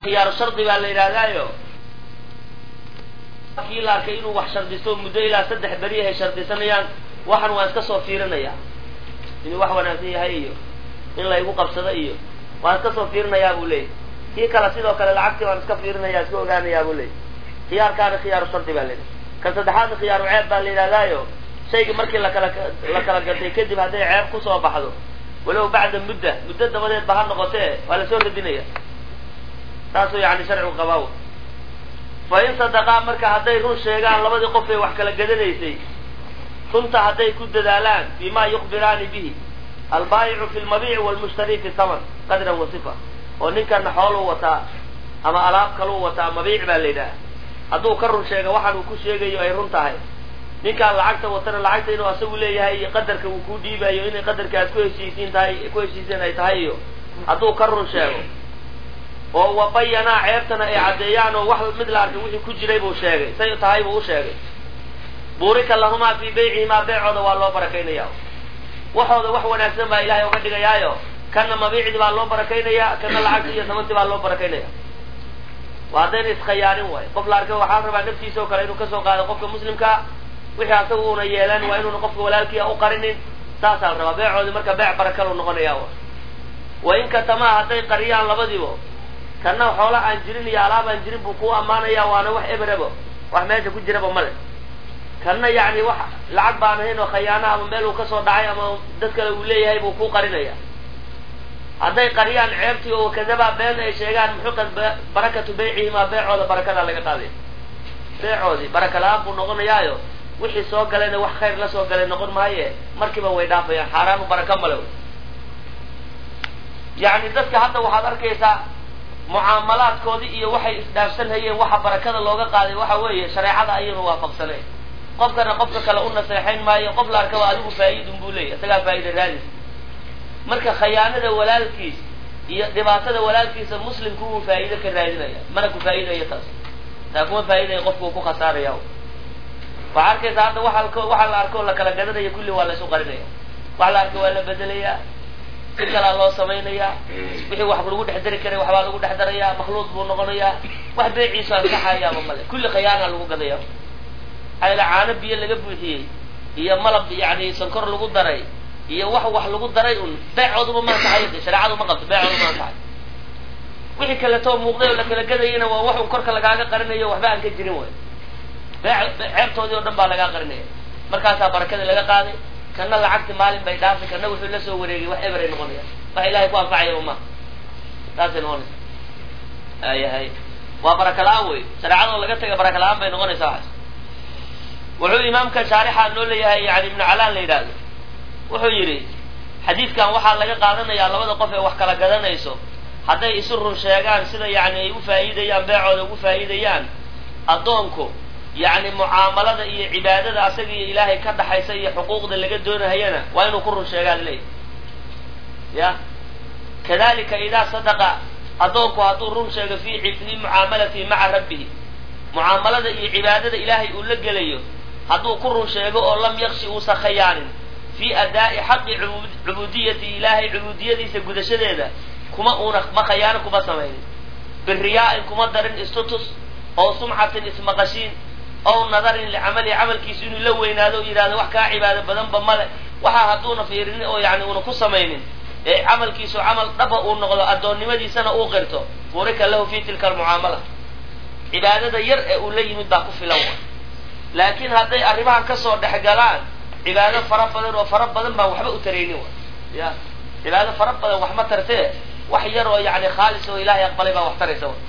khiyaaru shardi baa la yidhaahdaayo kii la arkay inuu wax shardisto muddo ilaa saddex beri ay shardisanayaan waxan waan iska soo fiirinayaa inuu wax wanaagsan yahay iyo in laygu qabsado iyo waan iska soo fiirinayaa buu leeyay kii kale sidoo kale lacagtii waan iska fiirinaya iska ogaanayaa buu leeyay khiyaarkaana khiyaaru shardi baa la yidhaha kan saddexaadna khiyaaru ceeb baa la yidhahdaayo shayga markii lakala la kala gatay kadib hadday ceeb kusoo baxdo walow bacda mudda muddo dabadeed ba ha noqotee waa lasoo radinaya saasuu yani sharcigu qabaaw fa in sadaqaa marka hadday run sheegaan labadii qof ee wax kala gadanaysay runta hadday ku dadaalaan bima yukbiraani bihi albaayicu fi lmabiici walmushtari fi thaman qadran wa sifa oo ninkana xooluu wataa ama alaab kaluu wataa mabiic baa la yidhaha hadduu ka run sheega waxaan uu ku sheegayo ay run tahay ninkaan lacagta watana lacagta inuu asagu leeyahay iyo qadarka uu ku dhiibayo inay qadarka aad ku heshiisiin tahay ku heshiiseen ay tahay iyo hadduu ka run sheego oo wabayanaa ceebtana ay caddeeyaan oo wax mid la arkay wixii ku jiray buu sheegay say tahay buu u sheegay buurika lahumaa fii beycihimaa beecooda waa loo barakaynaya waxooda wax wanaagsan baa ilaahay uga dhigayaayo kana mabiicdii baa loo barakaynayaa kana lacagtii iyo samantii baa loo barakaynaya waa haddayna iskhayaarin waayo qof la arkay waxaa rabaa naftiisa oo kale inuu kasoo qaado qofka muslimkaa wixii asaga uuna yeelan waa inuuna qofka walaalkiia u qarinin saasaa la rabaa beecoodii marka beec barakalu noqonaya wa in katamaa hadday qariyaan labadiibo kana xoola aan jirin iyo alaab aan jirin buu kuu ammaanaya waana wax eberebo wax meesha ku jiraba male kana yacni wax lacag baan ahayn oo khayaana ama meel uu kasoo dhacay ama dad kale uu leeyahay buu kuu qarinaya hadday qariyaan ceebtii oo kadabaa been ay sheegaan muxuqad barakatu beycihimaa beecooda barakadaa laga qaaday beecoodii baraka la-aan buu noqonayaayo wixii soo galayna wax khayr la soo galay noqon maaye markiiba way dhaafayaan xaaraanu baraka male yacni dadka hadda waxaad arkaysaa mucaamalaadkoodii iyo waxay isdhaafsanhayeen waxa barakada looga qaaday waxa weeye shareecada ayaynu waafaqsanayn qofkana qofka kale u naseexayn maayo qof la arkaba adigu faa'iidun buu leeyahy isagaa faa'ida raadis marka khayaanada walaalkiis iyo dhibaatada walaalkiisa muslimku wuu faa'iido ka raadinaya mana ku faa'iidayo taas taa kuma faa'iidaya qofku uu ku khasaaraya waxaa arkaysaa hadda waa waxa la arko la kala gadanaya kulli waa la isu qarinaya wax la arko waa la bedelayaa si kalaa loo samaynayaa wixii wax lagu dhex dari karay waxbaa lagu dhex darayaa makhluuq buu noqonayaa wax beeciisu ansaxayaaba male kulli khayaana lagu gadaya maxaa yaele caano biyo laga buuxiyey iyo malab yani sankor lagu daray iyo wax wax lagu daray un beecooduma ma ansaxayo de shareecadu ma qabto beecoodu ma ansaxayo wixii kaletoo muuqday oo la kala gadayana waa wax un korka lagaaga qarinayo waxba aan ka jirin way ceebtoodii oo dhan baa lagaa qarinaya markaasaa barakadii laga qaaday kana lacagti maalin bay dhaafay kana wuxuu la soo wareegay wax eberay noqonaya wax ilahay ku anfacaya uma saasay noqonaysa ayahay waa baraka la-aan wey shareecadoo laga taga baraka la-aan bay noqonaysaa waxaas wuxuu imaamka shaarixa noo leeyahay yani ibnu calaan la yidhaahdo wuxuu yidhi xadiidkan waxaa laga qaadanayaa labada qof ee wax kala gadanayso hadday isu run sheegaan sida yani ay u faa'iidayaan beecooda ugu faa'iidayaan addoonku yacni mucaamalada iyo cibaadada asaga iyo ilaahay ka dhaxaysa iyo xuquuqda laga doonahayana waa inuu ku run sheegaan leeyahy ya kadalika idaa sadaqa addoonku hadduu run sheego fi fii mucaamalatihi maca rabbihi mucaamalada iyo cibaadada ilaahay uu la gelayo hadduu ku run sheego oo lam yakshi uusan khayaanin fii adaa'i xaqi cubuudiyati ilaahay cubuudiyadiisa gudashadeeda kuma uuna ma khayaano kuma samaynin biriyaa-in kuma darin istutus oo sumcatin ismaqashiin ow nadarin licamalihi camalkiisu inuu la weynaado o yidhahdo wax kaa cibaado badanba male waxaa hadduuna fiirinin oo yani uuna ku samaynin ee camalkiisu camal dhaba uu noqdo addoonnimadiisana uu qirto burika lahu fi tilka almucaamala cibaadada yar ee uu la yimid baa ku filan wa laakiin hadday arrimahan kasoo dhex galaan cibaado fara badan oo fara badan baan waxba u taraynin wa ya cibaado fara badan wax ma tartee wax yar oo yani khaalis oo ilaahay aqbalay baa wax taraysa wa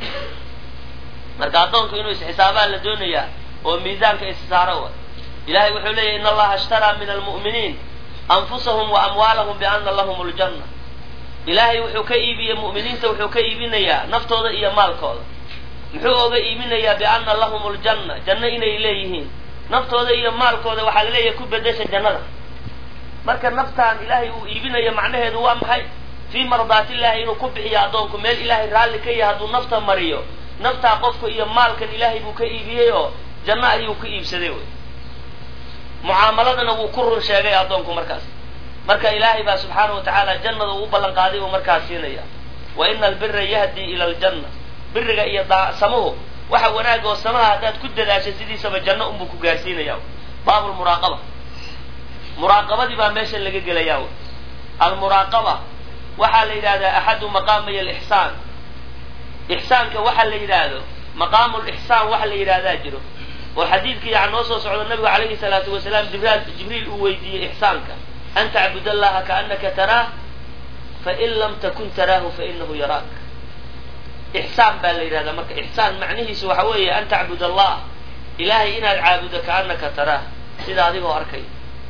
marka addoonku inuu isxisaabaan la doonayaa oo miisaanka issaaro wa ilahay wuxuu leeyahy in allaha ishtaraa min almu'miniin anfusahum wa amwaalahum biana lahum ljanna ilaahay wuxuu ka iibiyey mu'miniinta wuxuu ka iibinayaa naftooda iyo maalkooda muxuu oga iibinayaa biana lahum ljanna janno inay leeyihiin naftooda iyo maalkooda waxaa laleeyahay ku bedesha jannada marka naftaan ilaahay uu iibinayo macnaheedu waa maxay fii mardaatillahi inuu ku bixiyo addoonku meel ilaahay raalli ka yahay hadduu nafta mariyo naftaa qofka iyo maalkan ilaahay buu ka iibiyey oo janno ayuu ku iibsaday wey mucaamaladana wuu ku run sheegay addoonku markaas marka ilaahay baa subxaana wa tacaala jannada uu u ballan qaaday buu markaas siinaya wa ina albira yahdi ila aljanna biriga iyo samahu waxa wanaag oo samaha haddaad ku dadaashay sidiisaba janno unbuu ku gaarsiinaya baabulmuraaqaba muraaqabadii baa meesha laga gelayaa almuraaqaba waxaa la yidhahdaa axadu maqaamay alixsaan ixsaanka waxa la yidhaahdo maqaamu lixsaan waxa la yidhahdaa jiro oo xadiidkii yaa noo soo socdo nabigu calayhi salaatu wasalaam jibraal jibriil uu weydiiyey ixsaanka an tacbud allaha kaanaka taraah fain lam takun taraahu fainahu yaraak ixsaan baa la yidhahdaa marka ixsaan macnihiisu waxa weeye an tacbud allah ilaahay inaad caabudo kaanaka taraah sida adigoo arkay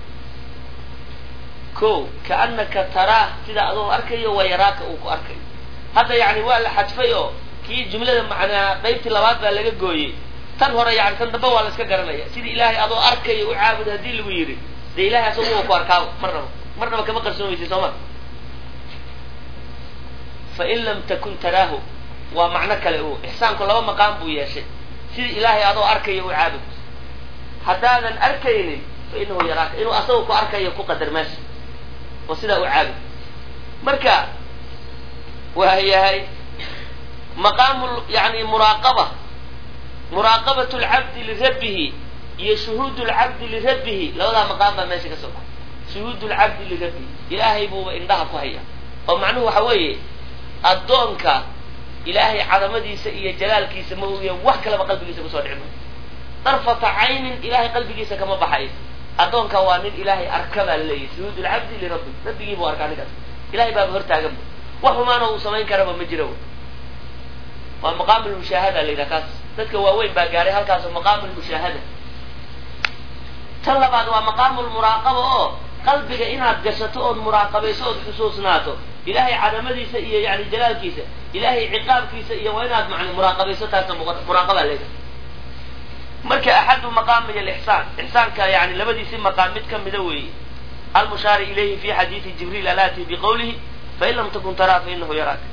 ko kaanaka taraah sida adoo arkayo wa yaraaka uu ku arkayo hadda yani waa la xadfay oo kii jumlada macnaa qaybtii labaad baa laga gooyey tan hore yani tan dambe waa la iska garanaya sida ilaahay adoo arkayo u caabud haddii lagu yidhi dee ilahay asagu wa ku arkaaba marnaba marnaba kama qarsoomaysi soo ma fain lam takun taraahu waa macno kale u ixsaanku laba maqaam buu yeeshay sida ilaahay adoo arkayo u caabud haddaadan arkaynin fa inahu yaraaka inuu asaga ku arkayo ku qadar meesha oo sidaa u caabud marka waa yahay maqaamu yani muraaqaba muraaqabat lcabdi lirabbihi iyo shuhuud lcabdi lirabbihi labadaa maqaam baa meesha ka soo baxay shuhuud lcabdi lirabbihi ilaahay buuba indhaha ku haya oo macnuhu waxa weeye addoonka ilaahay cadamadiisa iyo jalaalkiisa ma ogiya wax kaleba qalbigiisa kusoo dhici maayo darfata caynin ilaahay qalbigiisa kama baxayo addoonka waa nin ilaahay arka baa laleeyahy shuhuud lcabdi lirabbi rabbigii buu arkaa ninkaas ilahay baaba hortaaganba wax xumaana uu samayn karaba ma jiro waa maqaam lmushaahada la yidhaha kaas dadka waaweyn baa gaaray halkaas maqaamu lmushaahada tan labaad waa maqaamu lmuraaqaba oo qalbiga inaad gashato ood muraaqabayso ood xusuusnaato ilaahay cadamadiisa iyo yani jalaalkiisa ilaahay ciqaabkiisa iyo waa inaad man muraaqabayso taasna muraaqaba leedahay marka axadu maqaamay alixsaan ixsaanka yani labadiisi maqaam mid ka mida weeye almushaari ilayhi fi xadiidi jibriil alaati biqowlihi fain lam takun taraa fainahu yaraaka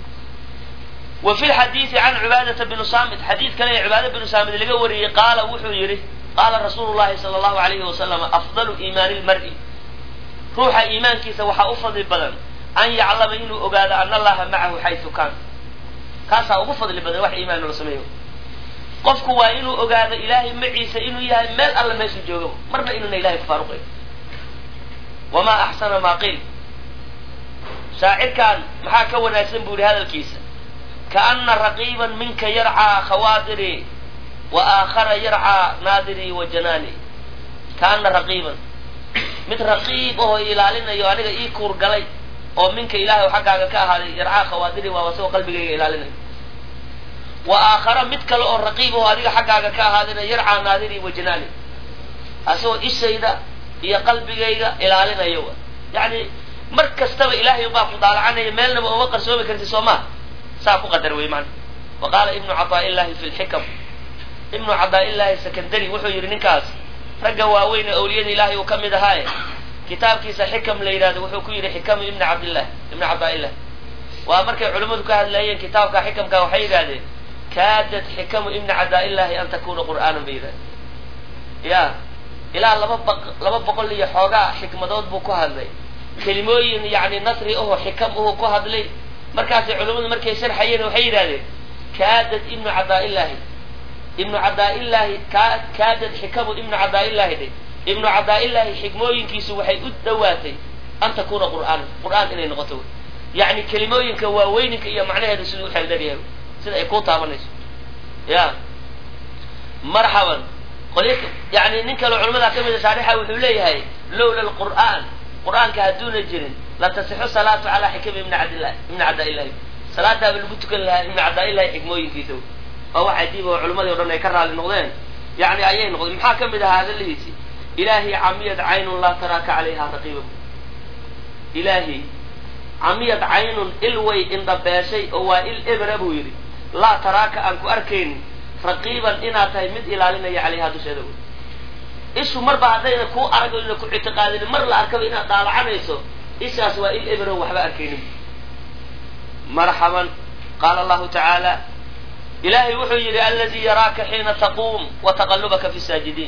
wa fi lxadiidi can cibaadata binu saamit xadiid kale ee cibaada binu saamit laga wariyey qaala wuxuu yihi qaala rasuulu llahi sala allahu alayhi wasalam afdalu iimaani lmar'i ruuxa iimaankiisa waxaa u fadli badan an yaclama inuu ogaado ana allaha macahu xaysu kaan kaasaa ugu fadli badan wax iimaan loo sameeyo qofku waa inuu ogaado ilaahay maciisa inuu yahay meel alla meeshuu joogo marna inuuna ilahay kufaaruqayn wamaa axsana maa qiil shaacirkan maxaa ka wanaagsan buu yihi hadalkiisa kaana raqiiban minka yarcaa khawaadiri wa aakhara yarcaa naadirii wa janaani kaana raqiiban mid raqiib ahoo ilaalinayo aniga ii kuur galay oo minka ilaahay xaggaaga ka ahaaday yarcaa khawaadiri waa asagoo qalbigayga ilaalinayo wa aakhara mid kale oo raqiib ahoo adiga xaggaaga ka ahaadayna yarcaa naadirii wa janaani asagoo ishayda iyo qalbigayga ilaalinayo yani mar kastaba ilaahay baa ku daalacanaya meelnaba uma qarsoomi karti soo maa saa ku qadar wey maana wa qaala ibnu cadaa'illahi fi lxikam ibnu cadaa'illahi secondary wuxuu yidhi ninkaas ragga waaweyn ee awliyada ilaahay uu ka mid ahaaye kitaabkiisa xikam la yidhahdo wuxuu ku yidhi xikamu ibni cabdillah ibni cabdaaillah waa markay culimmadu ka hadlayeen kitaabka xikamka waxay yidhahdeen kaadat xikamu ibni cadaa'illahi an takuna qur'aanan bay yidhahdeen ya ilaa laba ba laba boqol iyo xoogaa xikmadood buu ku hadlay kelimooyin yani nasri aho xikam aho ku hadlay markaasay culimmadu markay sharxayeen waxay yidhahdeen kaadad ibnu cadaa'illahi ibnu cadaa'illahi ka kaadad xikamu ibnu cadaa'illahi dhe ibnu cadaa'illahi xikmooyinkiisu waxay u dhawaatay an takuna qur'aan qur'aan inay noqoto yani kelimooyinka waaweyninka iyo macnaheeda siduu uxeeldheryahay sida ay ku taabanayso ya marxaban qolya yani nin kaleo culamada ka mida shaarixa wuxuu leeyahay lowla lqur'aan qur'aanka hadduuna jirin la tasixu salaatu calaa xikami ibni cabdillahi ibni cadaa'illahi salaadaaba lagu tukan lahaa ibni cadaa'illahi xikmooyinkiisa waa wax cajiib oo culimadii o dhan ay ka raali noqdeen yani ayay noqdeen maxaa ka mid ahaa hadalihiisi ilaahi camiyad caynun laa taraaka calayha raqiiba ilaahi camiyad caynun il way indhabeeshay oo waa il ebera buu yidhi laa taraaka aan ku arkaynin raqiiban inaad tahay mid ilaalinaya calayha dusheeda wey ishu marba haddayna kuu arag ina ku ictiqaadinin mar la arkaba inaad daalacanayso ishaas waa il ebero waxba arkaynin marxaban qaala allahu tacaala ilaahay wuxuu yidhi aladii yaraaka xiina taquum wa taqallubaka fi saajidiin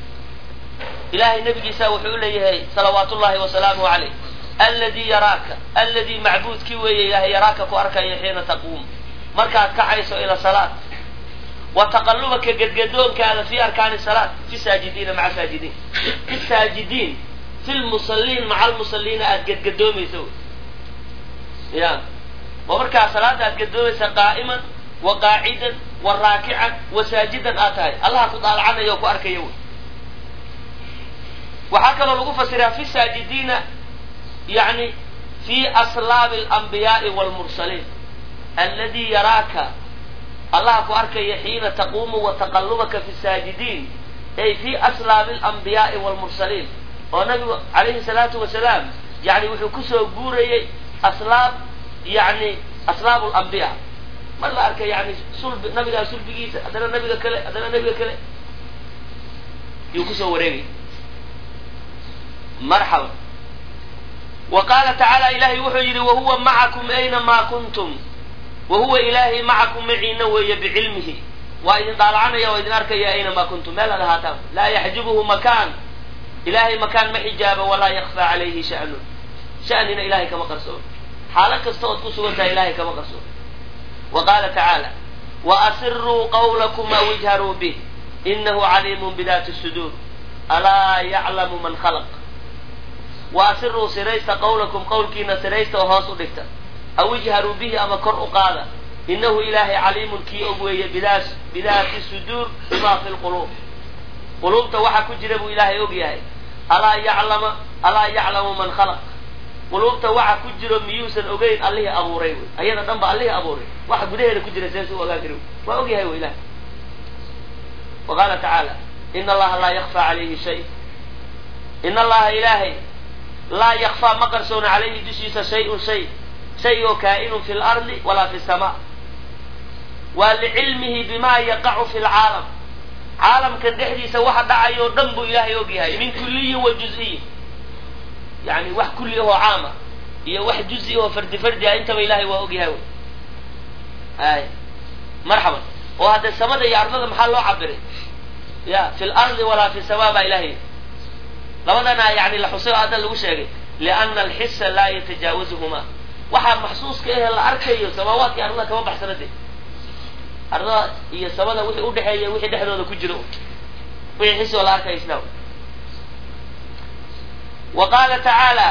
ilahay nabigiisa wuxuu leeyahay salawaat ullahi wasalaamuhu calayh alladii yaraaka alladii macbuudkii weeye ilahay yaraaka ku arkaya xiina taquum markaad kacayso ila salaad wa taqallubaka gedgadoonkaada fi arkaani salaat fi saajidiina maca saajidiin fi saajidiin fi lmusalliin maca almusalliina aada gedgadoomaysa ya wa markaa salaada aad gedoomaysa qaa'iman wa qaacidan wa raakican wa saajidan aad tahay allaha ku daalacanayo oo ku arkaya wy waxaa kaloo lagu fasiraa fi saajidiina yani fi aslaabi alanbiyaai waalmursaliin alladii yaraaka allaha ku arkaya xiina taquumu wa taqallubaka fi saajidiin ay fi aslaabi alanbiyaai waalmursaliin oo nabigu calayhi salaatu wasalaam yani wuxuu kusoo guurayey aslaab yani aslaabu lambiya mar la arkay yani sulbi nabigaa sulbigiisa haddana nabiga kale haddana nabiga kale yuu kusoo wareegay marxaba wa qaala tacaala ilahay wuxuu yidhi wahuwa macakum aynamaa kuntum wahuwa ilaahay macakum maciina weeye bicilmihi waa idin daalacanaya waa idin arkaya aynamaa kuntum meel ad ahaataan laa yaxjubuhu makaan ilahay makaan ma xijaaba walaa yakfaa calayhi sha'nun sha'nina ilahay kama qarsoon xaalo kasta ood ku sugan tahay ilahay kama qarsoon wa qaala tacaala wa asiruu qawlakum aw ijharuu bih inahu caliimun bidaati suduur alaa yaclamu man khalaq wa asiruu siraysta qawlakum qawlkiina siraysta oo hoos u dhigta aw ijharuu bihi ama kor u qaada inahu ilaahay caliimun kii og weeye bidaa bidaati suduur bima fi lquluub quluubta waxa ku jira buu ilaahay og yahay alaa yaclama alaa yaclamu man khalaq quluubta waxa ku jiro miyuusan ogeyn allihii abuuray wy ayada dhan ba allihii abuuray waxa gudaheeda ku jira seesu ogaan kari waa og yahay wy ilahay wa qaala tacaala in allaha laa yakfaa calayhi shay in allaha ilaahay laa yakfaa ma qarsoona calayhi dushiisa shay-un shay shay oo kaa'inun fi lardi walaa fi samaa waa licilmihi bima yaqacu fi lcaalam caalamkan dhexdiisa waxa dhacayoo dhan buu ilaahay og yahay min kulliyin wa juz-iyin yani wax kulli ahoo caama iyo wax juzi ahoo fardi fardi ah intaba ilahay waa og yahay ay marxaban oo haddee samada iyo ardada maxaa loo cabiray ya fi lardi walaa fi samaa baa ilahay labadana yani la xusay oo hadda lagu sheegay liana alxisa laa yatajaawazuhuma waxaa maxsuuska ahe la arkayo samaawaadka iyo ardada kama baxsana de ardada iyo samada wixii udhexeeya wixii dhexdooda ku jiro wixii xisi oo la arkayo isla wa qaala tacaala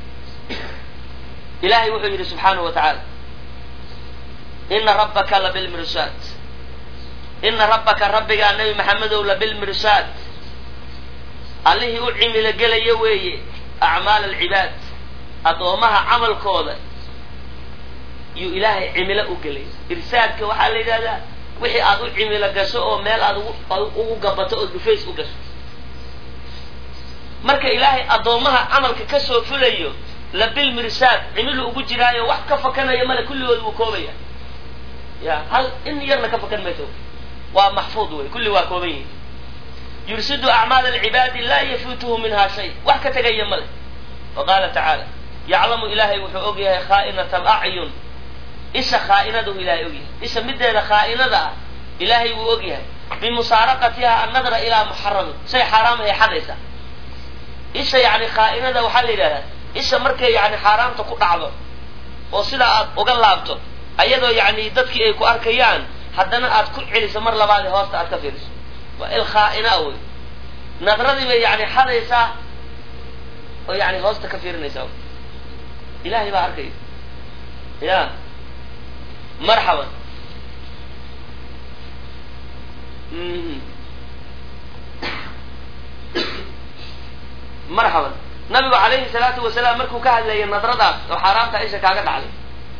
ilahay wuxuu yidhi subxaanahu wa tacaala ina rabbaka labilmirsaad ina rabbaka rabbigaa nabi maxamedow labilmirsaad allihii u cimilo gelaya weeye acmaal alcibaad addoomaha camalkooda yuu ilaahay cimilo u gelay irsaadka waxaa la yidhahdaa wixii aad u cimilo gasho oo meel aad ugu gabato oo dhufays u gasho marka ilaahay addoommaha camalka ka soo fulayo labilmirsaad cimilu ugu jiraayo wax ka fakanaya male kulligood wuu koobaya ya hal in yarna ka fakan mayso waa maxfuud wey kulli waa kooban yihin yursidu acmaal alcibaadi laa yafuutuhu minha shay wax ka tegaya male wa qaala tacaala yaclamu ilaahay wuxuu og yahay khaa'inata alacyun isha khaa'inadahu ilahay og yahay isha mideeda khaa'inada ah ilaahay wuu og yahay bimusaaraqatiha annadra ilaa muxaramin shay xaaraamahay xadaysa isha yani khaa'inada waxaa la yidhahdaa isha markay yani xaaraamta ku dhacdo oo sidaa aad uga laabto ayadoo yani dadkii ay ku arkayaan haddana aad ku celiso mar labaad ee hoosta aad ka fiiriso waa il khaa'ina wey nadradii bay yani xadaysaa oo yani hoosta ka fiirinaysaa ilahay baa arkaya ya marxaban marxaban nabigu calayhi salaatu wasalaam markuu ka hadlayay nadradaas oo xaaraamta isha kaaga dhacday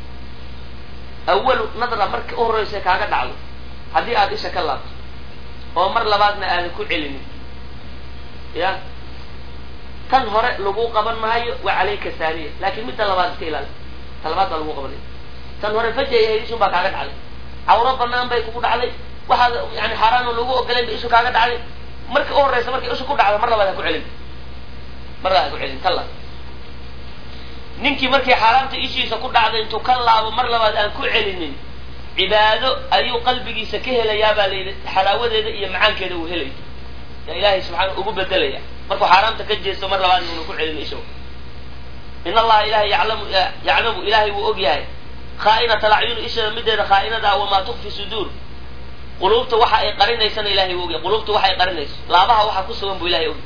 awalu nadra marka u horreysa kaaga dhacdo haddii aad isha ka laabto oo mar labaadna aadan ku celinin ya tan hore lagu qaban maayo waa calayka saaniya laakin midda labaad iska ilaali ta labaad baa lagu qabanaya tan hore fajay ahayd ishun baa kaaga dhacday cawro banaan bay kugu dhacday waxaad yani xaaraano lagu ogolayn ba ishu kaaga dhacday marka u horreysa markay ishu ku dhacdo mar labaad ha ku celin mar labaad ha ku celin ka laab ninkii markii xaaraamta ishiisa ku dhacday intuu ka laabo mar labaad aan ku celinin cibaado ayuu qalbigiisa ka helayaa baa la yidhi xalaawadeeda iyo macaankeeda uu helaya yaa ilaahay subxaana ugu bedelaya markuu xaaraamta ka jeesto mar labaad inuuna ku celin isho in allaha ilahay yaclamu yaclamu ilaahay wuu og yahay khaa'inata lacyuni isheeda mideeda khaa'inada ah wamaa tukfi suduur quluubta waxa ay qarinaysana ilahay u ogya quluubta waxa ay qarinayso laabaha waxa ku sugan buu ilahay ogy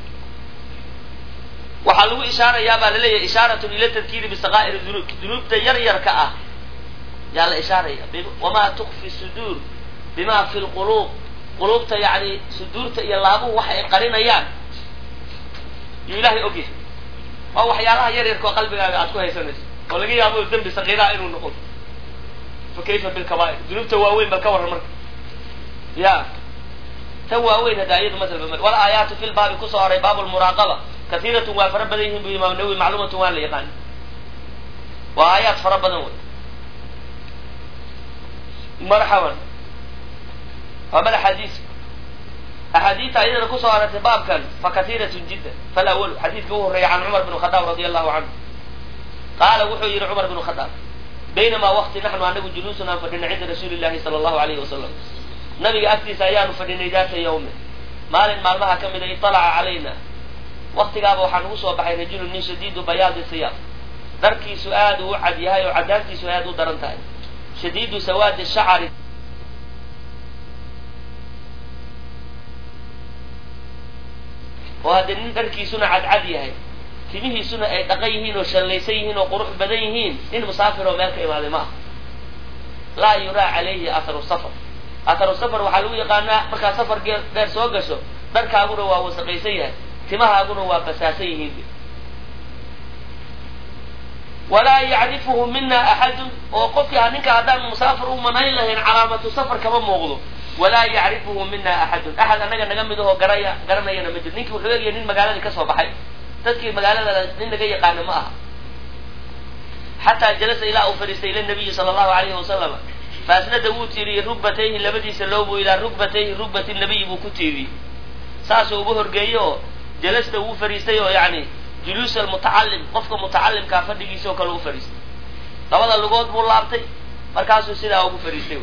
waxaa lagu ishaarayaa baa laleeyahay ishaaratun ila tadkiiri bisaqaa'ir dunuub dunuubta yar yarka ah yaa la ishaaraya wamaa tukfi suduur bima fi lquluub quluubta yani suduurta iyo laabuhu waxa ay qarinayaan yuu ilahay ogyahay waa waxyaalaha yar yarka oo qalbigaaga aad ku haysanayso oo laga yaabo dembi sakiiraha inuu noqon fa kayfa bilkabaa'ir dunuubta waaweyn bal ka warran marka ya tan waaweyn hadda iyadu masalba ma wal aayaatu fi lbaabi kusoo horay baabu lmuraaqaba kaiiratun waa fara badan yihin bu imaam nawowi macluumatun waa la yaqaan waa aayaad fara badan wey marxaban waa mad axaadiis axaadiista ayadana kusoo aragtay baabkan fa kaiiratun jiddan falawal xadiidka u horreeya can cumar bn khadaab radi allahu canhu qaala wuxuu yihi cumar bn khadaab baynamaa wakti naxnu anagu juluusun aan fadhinay cinda rasuuli llahi sala allahu alayhi wasalam nabiga agtiisa ayaanu fadhinay daata yawme maalin maalmaha ka mida iطalaca calayna waktigaaba waxaa nagu soo baxay rajulun nin shadiidu bayaadi siyaab dharkiisu aad uu u cad yahay oo cadaantiisu aad u daran tahay shadiidu sawaadi shacari oo haddee nin dharkiisuna cadcad yahay timihiisuna ay dhaqan yihiin oo shallaysan yihiin oo qurux badan yihiin nin musaafir oo meel ka imaaday ma aha laa yuraa calayhi atharu safar atharu safar waxaa lagu yaqaanaa markaa safar gee dheer soo gasho dharkaaguna waa wasaqaysan yahay timahaaguna waa basaasan yihiin walaa yacrifuhu mina axadun oo qofkii ha ninka haddaan musaafir u manayn lahayn calaamatu safar kama muuqdo walaa yacrifuhu mina axadun axad annaga naga mid ahoo garaya garanayana ma jiro ninkii wuxuu egyahay nin magaaladii kasoo baxay dadkii magaalada nin laga yaqaana ma aha xataa jalasa ilaa uu fadhiistay ila nabiyi sala allahu alayhi wasalam faasnada wuu tiiriyey rugbatayhi labadiisa loobu ilaa rugbatayhi rugbati nabiyi buu ku tiiriyey saasuu ugu horgeeyey oo jalasta wuu fadhiistay oo yani juluus almutacalim qofka mutacalimkaa fadhigiisa oo kale u fadhiistay labada lugood buu laabtay markaasuu sidaa ugu fadhiistay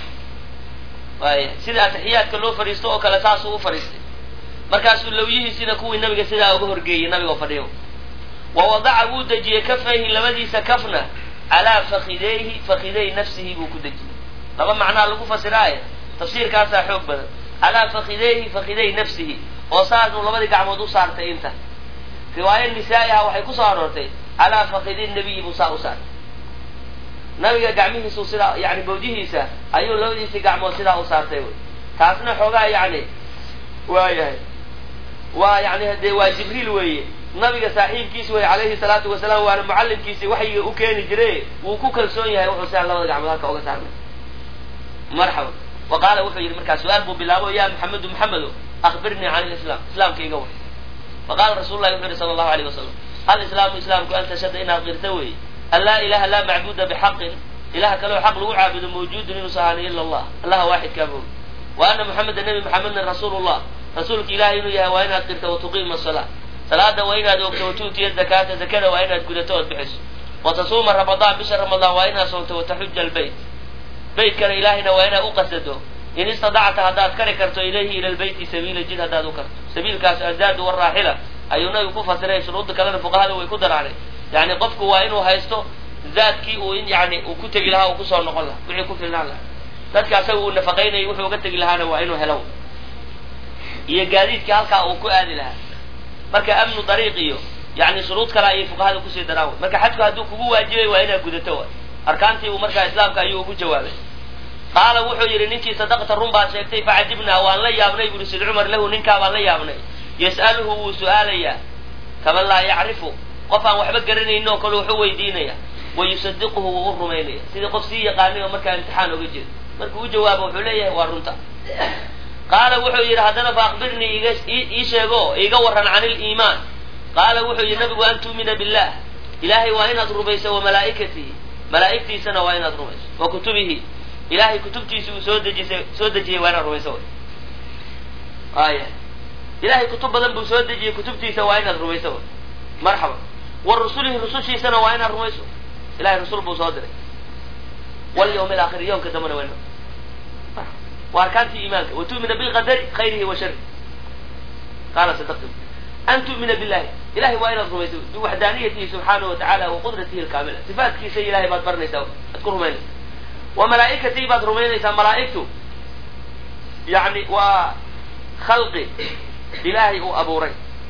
waaya sida atixiyaadka loo fadhiisto oo kale saasuu u fadhiistay markaasuu lawyihiisina kuwii nabiga sidaa uga horgeeyey nabigoo fadhiyo wa wadaca wuu dejiyey kafayhi labadiisa kafna calaa fakideyhi fakidey nafsihi buu ku dejiyey laba macnaa lagu fasiraaye tafsiirkaasaa xoog badan calaa fakideyhi fakidey nafsihi oo saasuu labadii gacmood u saartay inta riwaaya nisaa-iha waxay kusoo aroortay calaa fakidi nabiyi buu saa u saartay nabiga gacmihiisu sidaa yani bawdihiisa ayuu labadiisii gacmood sidaa u saartay wy taasna xoogaa yani waayahay waa yani hadee waa jibriil weeye nabiga saaxiibkiisi wey calayhi salaatu wasalaam waana mucallimkiisi waxyiga u keeni jire wuu ku kalsoon yahay wuxuu sidaa labada gacmood halka uga saarnay marxaba wa qaala wuxuu yidhi markaa su-aal buu bilaabo ya maxamedu maxamedo akbirnii can lislaam islaamka iga war faqala rasul lahi wuxuu yihi sala allahu alayh wasalam alislaamu islaamku an tashhada inaad qirta weeye an laa ilaha laa macbuda bixaqin ilaha kaleo xaq lagu caabudo mawjuudun inuusa ahaani ila allah allaha waaxidkaa moog wa ana muxameda nebi maxamedna rasuulu llah rasuulka ilahay inuu yahay waa inaad qirta watuqiima salaa salaada waa inaad ogto watuutiya zakaata zakada waa inaad gudato ood bixiso watasuuma ramadaan bisha ramadaan waa inaad soonto wataxuja albeyt beytkana ilaahayna waa inaad uqasado in istadacta haddaad kari karto ilayhi ila lbeyti sabiila jid haddaad u karto sabiilkaas azaadu waraaxila ayuu nabigu ku fasiray shuruudda kalena fuqahada way ku daraanay yani qofku waa inuu haysto zaadkii uu in yani uu ku tegi lahaa uu kusoo noqon lahaa wixii ku filnaan lahaa dadka asaga uu nafaqaynayay wuxuu uga tegi lahaana waa inuu helo iyo gaadiidkii halkaa uu ku aadi lahaa marka amnu dariiq iyo yani shuruud kale ayay fuqahada kusii daraan wy marka xajku hadduu kugu waajibay waa inaad gudato way arkaantii uu markaa islaamka ayuu ugu jawaabay qaala wuxuu yidhi ninkii sadaqta run baad sheegtay facajibnaa waan la yaabnay buri sid cumar lahu ninkaa baan la yaabnay yas'aluhu wuu su-aalayaa kaman laa yacrifu qof aan waxba garanaynin oo kale wuxuu weydiinaya wa yusadiquhu wuu u rumaynaya sidii qof sii yaqaanay oo markaa imtixaan oga jeeda markuu u jawaabo wuxuu leeyahay waa runta qaala wuxuu yidhi haddana fa akbirnii iga ii sheego iiga waran can iliimaan qaala wuxuu yidhi nabigu an tu'mina billah ilaahay waa inaad rumayso wa malaa'ikatihi malaa'igtiisana waa inaad rumayso wa kutubihi ilahay kutubtiisi uu soo dejisay soo dejiyey waa inaad rumayso aya ilahay kutub badan buu soo dejiyey kutubtiisa waa inaad rumayso marxaba wa rusulihi rusushiisana waa inaad rumayso ilahay rasul buu soo diray walyawm alaakhir yowmka dambana waa waa arkaantii iimaanka wa tu'mina bilqadari khayrihi wa shari qaala sadaqtum an tu'mina billahi ilahay waa inaad rumayso biwaxdaaniyatihi subxaanahu wa tacala wa qudratihi alkaamila sifaatkiisa ilahay baad baranaysaa aad ku rumaynaysa wa malaa'ikatii baad rumaynaysaa malaa'igtu yani waa khalqi ilaahay uu abuuray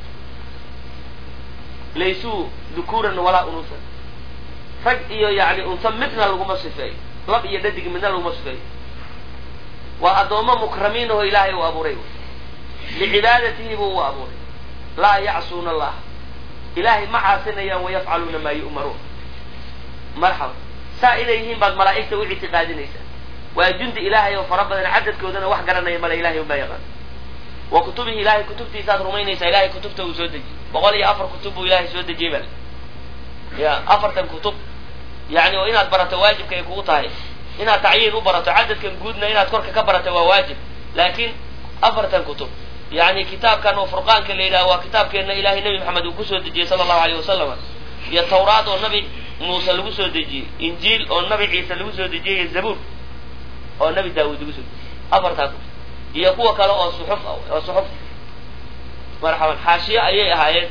laysuu dukuuran walaa unusan rag iyo yani unsa midna laguma sifeeyo lab iyo dhadig midna laguma sifeeyo waa addoommo mukramiin aho ilaahay uu abuuray licibaadatihi buu u abuuray laa yacsuuna allah ilaahay ma caasinayaan wayafcaluuna maa yu'maruun marxaba saa inay yihiin baad malaa'igta u ictiqaadinaysaa waa jundi ilaahay oo fara badan cadadkoodana wax garanaya male ilahay unbaa yaqaan wa kutubihi ilahay kutubtiisaad rumaynaysaa ilahay kutubta uu soo dejiyey boqol iyo afar kutub buu ilahay soo dejiyey bal ya afartan kutub yani oo inaad barato waajibka ay kugu tahay inaad tacyiin u barato cadadkan guudna inaad korka ka barato waa waajib laakiin afartan kutub yani kitaabkan oo furqaanka la yidhaha waa kitaabkeenna ilahay nebi maxamed uu kusoo dejiyey sala allahu alayh wasalam iyo tawraad oo nabi muuse lagu soo dejiyey injiil oo nabi ciise lagu soo dejiyey iyo zabuur oo nabi daawuud lagu soo dejiyey afartaa kutub iyo kuwa kale oo suxuf oo suxuf marxaban xaashiye ayay ahaayeen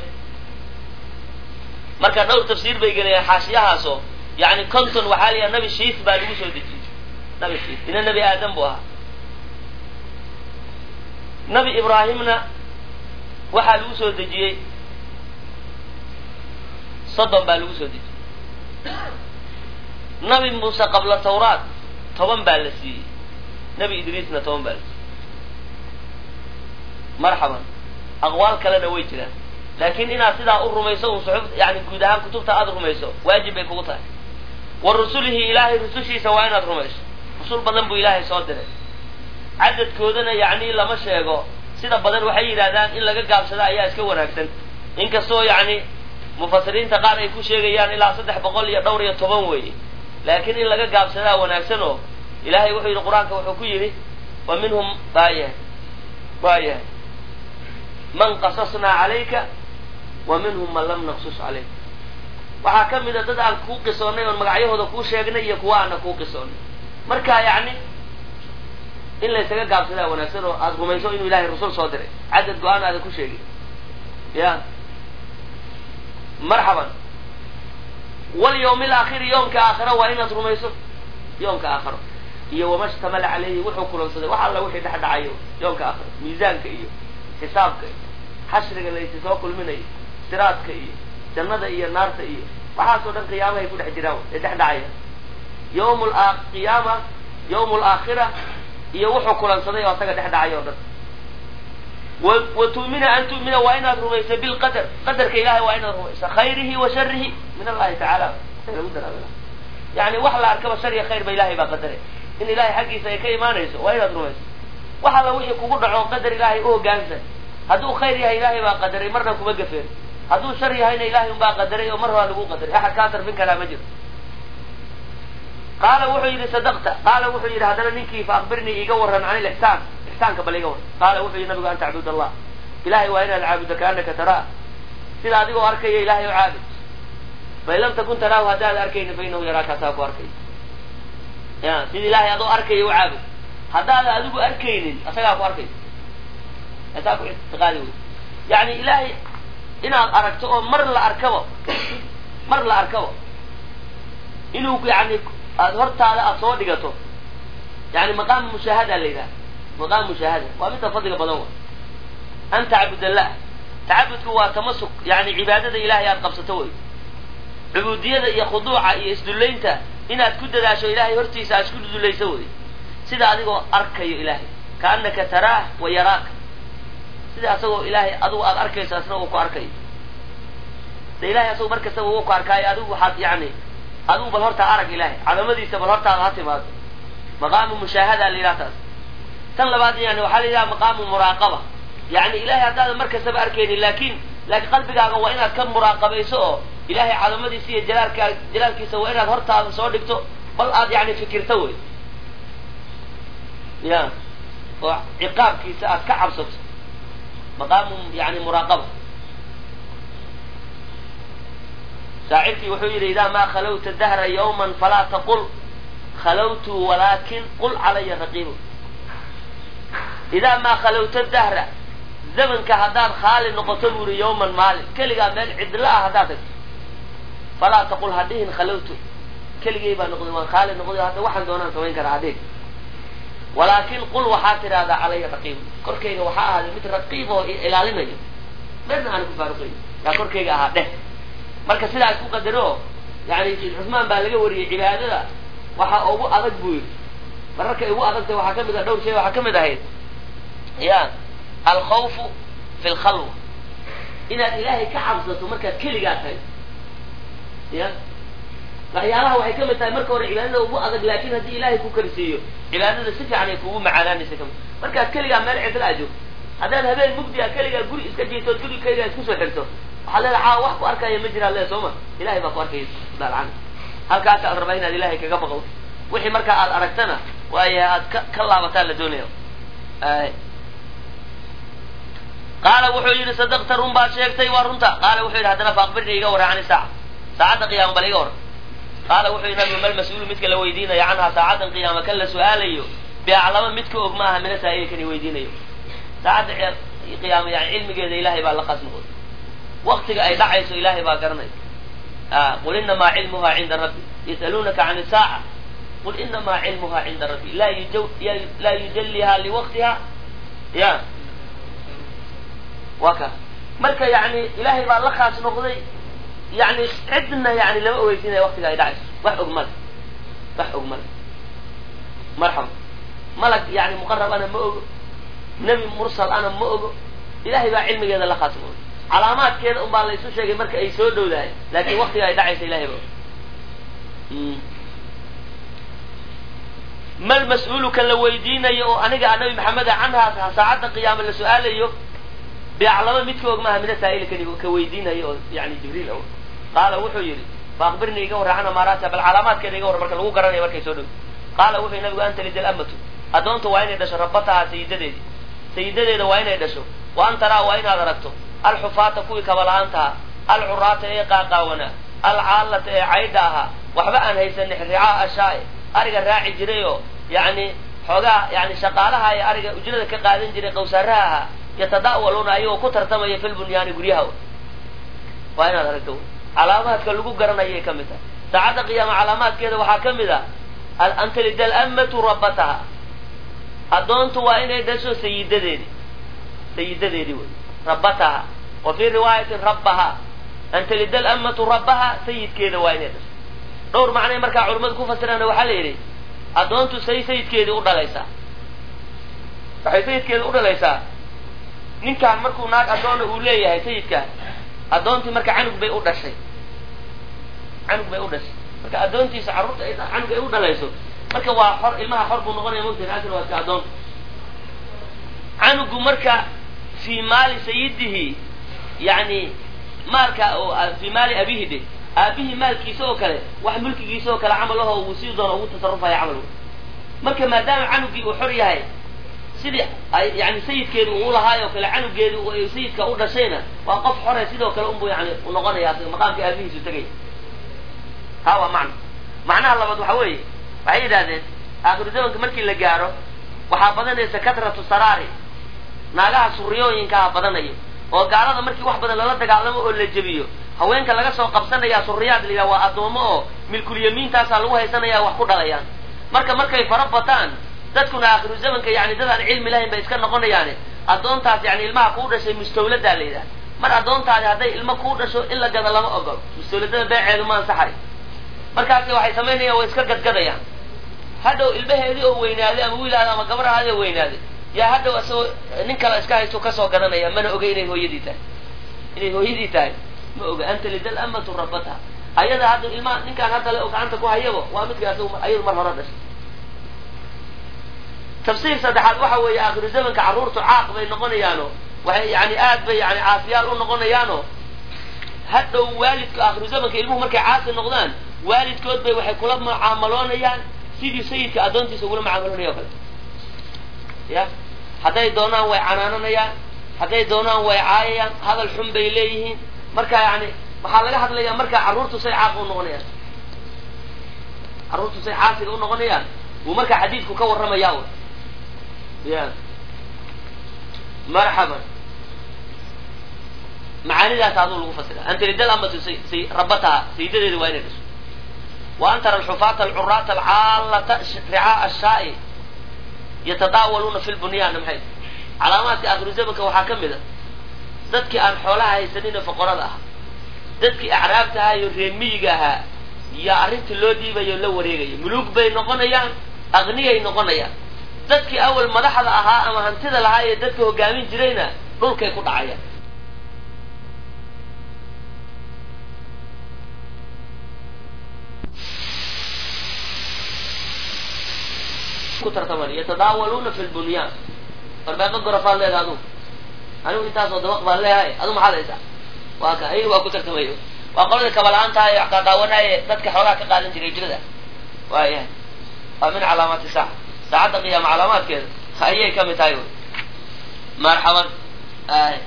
marka dhowr tafsiir bay gelayaan xaashiyahaasoo yani conton waxaa la yaha nabi shiis baa lagu soo dejiyey nabi shiis ina nebi aadam buu ahaa nabi ibraahimna waxaa lagu soo dejiyey soddon baa lagu soo dejiyey nabi muuse qabla tawraat toban baa la siiyey nabi idriisna toban baa la siiyey marxaban aqwaal kalena way jiraan laakiin inaad sidaa u rumayso un suxuf yani guud ahaan kutubta aada rumayso waajib bay kugu tahay wa rusulihi ilaahay rusushiisa waa inaad rumayso rusul badan buu ilaahay soo diray cadadkoodana yacni lama sheego sida badan waxay yidhahdaan in laga gaabsada ayaa iska wanaagsan inkastoo yacni mufasiriinta qaar ay ku sheegayaan ilaa saddex boqol iyo dhowr iyo toban weeye laakiin in laga gaabsadaa wanaagsan oo ilaahay wuxuu yidhi qur-aanka wuxuu ku yidhi wa minhum waayahay waayahay man qasasnaa calayka wa minhum man lam naqsus calayk waxaa ka mid a dad aan kuu qisoonnay oon magacyahooda kuu sheegnay iyo kuwa aana kuu qisoonnay marka yacni in laysaga gaabsadaa wanaagsan oo aada rumayso inuu ilahay rasul soo diray cadad go-aan aadan ku sheegin ya marxaban walyawmi alaakhiri yoomka aakhira waa inaad rumayso yoomka aakhiro iyo wama shtamala calayhi wuxuu kulansaday wax alla wixii dhex dhacayo yoomka aakhiro miisaanka iyo xisaabka iyo xashriga laysi soo kulminayo siraadka iyo jannada iyo naarta iyo waxaasoo dhan qiyaamahay ku dhex jiraan ee dhex dhacaya yawm qiyaama yawm alaakhira iyo wuxuu kulansaday oo asaga dhex dhacay oo dhan wa tu'mina an tu'mina waa inaad rumaysa bilqadar qadarka ilahay waa inaad rumaysa khayrihi wa sharihi min allahi tacaala lagu daraabila yani wax la arkaba shar iyo khayr ba ilahay baa qadaray in ilahay xaggiisa ay ka imaanayso waa inaad rumayso wax alla wixii kugu dhaco qadar ilaahay u hoggaansan hadduu khayr yahay ilaahay baa qadaray marna kuma gafeen hadduu shar yahayna ilahay un baa qadaray oo mar horaa lagu qadaray axad kaa sarfin karaa ma jiro qaala wuxuu yidhi sadaqta qaala wuxuu yidhi haddana ninkii fa akbirnii iga warran can ilixsaan ixsaanka bal iga warran qaala wuxuu yidhi nabigu an tacbud allah ilahay waa inaad caabudo kaanaka taraa sida adigoo arkaya ilahay oo caabud fain lam takun taraahu haddaad arkayni fa inahu yaraaka asaa ku arkay ya sida ilahay adoo arkaya u caabud haddaada adigu arkaynin asagaa ku arkay asaa ku ictiqaadi wey yani ilahay inaad aragto oo mar la arkabo mar la arkabo inuu yani aada hortaada aada soo dhigato yani maqaamu mushaahada la yidhaha maqaamu mushaahada waa midka fadliga badan wa an tacbud allah tacabudku waa tamasuk yani cibaadada ilahay aada qabsato wey cubuudiyada iyo khuduuca iyo isdullaynta inaad ku dadaasho ilahay hortiisa aad isku dullayso wey sida adigoo arkayo ilahay kaanaka taraah wa yaraaka sida asagoo ilahay adigu aada arkayso asna uu ku arkayo de ilahay asagoo mar kastaba uu ku arkaayo adigu waxaad yani adigu bal hortaa arag ilahay cadamadiisa bal hortaada ha timaado maqaamu mushaahada la yidhaha taas tan labaad yani waxaa la yidhaha maqaamu muraaqaba yani ilahay haddaadan mar kastaba arkaynin laakin laakiin qalbigaaga waa inaad ka muraaqabayso oo ilahay cadamadiisa iyo jalaalkaa jalaalkiisa waa inaad hortaada soo dhigto bal aad yani fikirto wey ya oo ciqaabkiisa aad ka cabsato maqaamu yani muraaqaba shaacirkii wuxuu yidhi idaa maa khalawta dahra yawman falaa taqul khalawtu walaakin qul calaya raqiibu idaa maa khalawta dahra zamanka haddaad khaali noqoto buu yihi yawman maalin keligaa meel cidla ah haddaad tagto falaa taqul ha dhihin khalawtu keligay baa noqday waan khaalid noqday hadda waxaan doonaan samayn karaa hadhee walaakin qul waxaa tidhahdaa calaya raqiib korkayga waxaa ahaaday mid raqiib oo ilaalinayo dherna aan ku faaruqayn yaa korkayga ahaa dheh marka sidaa isku qadaro yani sayd cusmaan baa laga wariyey cibaadada waxaa ugu adag buu yidhi mararkay ugu adagtay waxaa kamid ah dhowr shay waxaa kamid ahayd ya alkhawfu fi lkhalwa inaad ilaahay ka cabsato markaad keligaa tahay ya waxyaalaha waxay kamid tahay marka hore cibaadada ugu adag laakin haddii ilaahay ku karsiiyo cibaadada si fiican ay kugu macaanaanaysa kamid markaad keligaa meel cidla ajo haddaad habeen mugdiga keligaa guri iska jiitood guri keligaa isku soo xirto waxaad leeda caawa wax ku arkaya ma jiraan le sooma ilahay baa ku arkaya daalcan halkaasa aad rabaa inaad ilahay kaga baqo wixii markaa aad aragtana waaya aad ka ka laabataan la doonaya qaala wuxuu yidhi sadaqta run baad sheegtay waa runta qaala wuxuu yidhi haddana faaqbirni iga warra cani saaca saacadda qiyaama bal iga warra qaala wuxuu yidhi nabigu mal mas-uulu midka la weydiinaya canhaa saacaddan qiyaama kan la su-aalayo biaclama midka og maaha mina saa'ilkan i weydiinayo saacadda qiyaama yani cilmigeeda ilaahay baa la qaas noqday waktiga ay dhacayso ilaahay baa garanay qul inamaa cilmuha cinda rabbi yas'aluunaka can isaaca qul inamaa cilmuha cinda rabbi laa laa yujalliha liwaqtiha ya waa ka marka yani ilaahay baa la khaas noqday yani cidna yani lama ogeysiinaya waktiga ay dhacayso wax og male wax og male marxaba malag yani muqarab ana ma ogo nebi mursal ana ma ogo ilahay baa cilmigeeda la khaas noqday calaamaadkeeda un baa la isu sheegay marka ay soo dhowdahay laakin waktiga ay dhacaysa ilahay ba mal mas-uuluka la weydiinayo oo aniga a nabi maxameda canhaa saacadda qiyaama la su-aalayo biaclama midka og maaha mina saa'ilkani ka weydiinayo oo yani jibriil o qaala wuxuu yidhi faakbirni iga warra can amaaraatiha bal calaamaadkeeda iga warra marka lagu garanayo markay soo dhow qaala wuxuu nabigu anta lidal amatu addoonta waa inay dhasho rabataha sayidadeedi sayidadeeda waa inay dhasho wa an taraa waa inaad aragto alxufaata kuwii kabala-aantaha alcuraata ee qaaqaawana alcaallata ee caydha ahaa waxba aan haysanin ricaa ashaa ariga raaci jiray oo yani xoogaa yani shaqaalaha ee ariga ujrada ka qaadan jiray qawsaaraha ahaa yatada'waluuna ayagoo ku tartamaya fil bunyaani guryaha waa inaad aragto calaamaadka lagu garanayay ka mid tahay saacadda qiyaama calaamaadkeeda waxaa ka mid ah an talida alammatu rabbataha addoontu waa inay dhasho sayidadeedi sayidadeedi wey rabbataha wa fii riwaayatin rabbaha an talida alammatu rabbaha sayidkeeda waa inay dhasho dhowr macnay markaa culimmadu ku fasiraana waxaa la yidhi addoontu say sayidkeedii u dhalaysaa waxay sayidkeeda u dhalaysaa ninkaan markuu naag addoona uu leeyahay sayidkaan addoontii marka canug bay u dhashay canug bay u dhashay marka addoontiisa carruurta ay canug ay u dhalayso marka waa xor ilmaha xor buu noqonaya mogtahay asal waa iska addoonta canugu marka fii maali sayidihi yani maalka oo fii maali abihi de aabihii maalkiisa oo kale wax mulkigiisa oo kale camal aho uu sii doono ugu tasarufaya camal marka maadaama canugii uu xor yahay sidii ay yani sayidkeedu uu lahaayoo kale canugeedu sayidka u dhashayna waa qof xore sidoo kale unbu yani u noqonaya maqaamka aabihiisu tegaya ha waa macna macnaha labaad waxa weeye waxay yidhahdeen aakhiru zamanka markii la gaaro waxaa badanaysa katratu saraari naagaha suriyooyinkaha badanayo oo gaalada markii wax badan lala dagaalamo oo la jebiyo haweenka laga soo qabsanaya suriyaad la yidhaha waa addoomo oo milkulyamiintaasaa lagu haysanaya wax ku dhalayaan marka markay fara bataan dadkuna aakhiru zamanka yani dad aan cilmi lahayn bay iska noqonayaane addoontaas yani ilmaha kuu dhashay mustawladaa la yidhaha mar addoontaadi hadday ilmo kuu dhasho in la gado lama ogol mustawladada beeceedu ma ansaxay markaasi waxay samaynayaan way iska gadgadayaan hadhow ilmaheedii oo weynaaday ama wiilaada ama gabar ahaadi oo weynaaday yaa hadhow isagoo nin kale iska haysto kasoo gadanaya mana oga inay hooyadii tahay inay hooyadii tahay ma oga anta lidal amatu rabataha ayada hadda ilmaha ninkaan hadda le oo gacanta ku hayabo waa midka ayadu mar hore dhashay tafsiir saddexaad waxa weeye aakhiru zamanka carruurtu caaq bay noqonayaano waxay yani aad bay yani caasiyaal u noqonayaano hadhow waalidka aakhiru zamanka ilmuhu markay caasi noqdaan waalidkood bay waxay kula mucaamaloonayaan sidii sayidka addoontiisa ugula mucaamaloonaya o kale ya hadday doonaan way canaananayaan hadday doonaan way caayayaan hadal xun bay leeyihiin marka yani waxaa laga hadlayaa markaa carruurtu say caaqa u noqonayaan carruurtu say caasiga u noqonayaan wuu markaa xadiidku ka warramaya ya marxaban macaanidaas aduu lagu fasira anta lidal amatu rabataha sayidadeeda waa inay dhasho wa an tara alxufaata alcuraata alcaallata ricaa'a ashaa'i yatadaawaluuna fi lbunyaanna maxay calaamaadka akhiru zamanka waxaa ka mid a dadkii aan xoolaha haysanin oo foqorada ahaa dadkii acraabta ahaa iyo reemiyiga ahaa yaa arrintii loo dhiibayo la wareegaya muluug bay noqonayaan aqniyay noqonayaan dadkii awal madaxda ahaa ama hantida lahaa ee dadka hogaamin jirayna dhulkay ku dhacayaan ku tartaman yatadaawaluuna fi lbunyaan warbeeqa gorafaad leedaha adugu anigu intaasoo dabaq baan leeyahay adu maxaad haysaa waa ka ayaga waa ku tartamayo waa qolada kabala-aantaha ee qaqaawanaaye dadka xoogaa ka qaadan jiray jirada waayahay waa min calaamaati saaca saacadda qiyaama calaamaadkeeda ayay ka mid tahay wy marxaban ay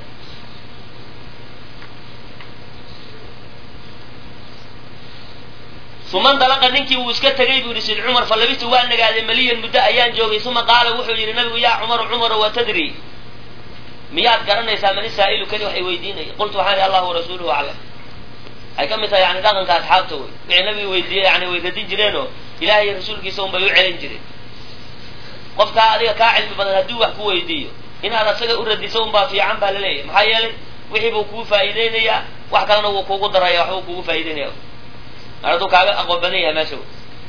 uma ndalaqa ninkii wuu iska tegay buu yihi sid cumar fa labistu waa nagaaday maliyan muddo ayaan joogay uma qaala wuxuu yidhi nabigu yaa cumaru cumaro wa tadri miyaad garanaysaa mani saa'ilu kani waxay weydiinaya qultu waxaan ihi allahu warasuuluhu aclam waxay ka mid tahay yani dhaqanka asxaabta wey wixii nabiga weydiiyey yani way radin jireenoo ilahay iyo rasuulkiisa un bay u celin jireen qofkaa adiga kaa cilmi badan hadduu wax ku weydiiyo inaad asaga u radiso un baa fiican baa laleeyahay maxaa yeelay wixii buu kugu faa'iideynayaa wax kalena wuu kugu daraya waxbuu kugu faa'ideynaya mar hadduu kaaga aqoon badan yahay meesha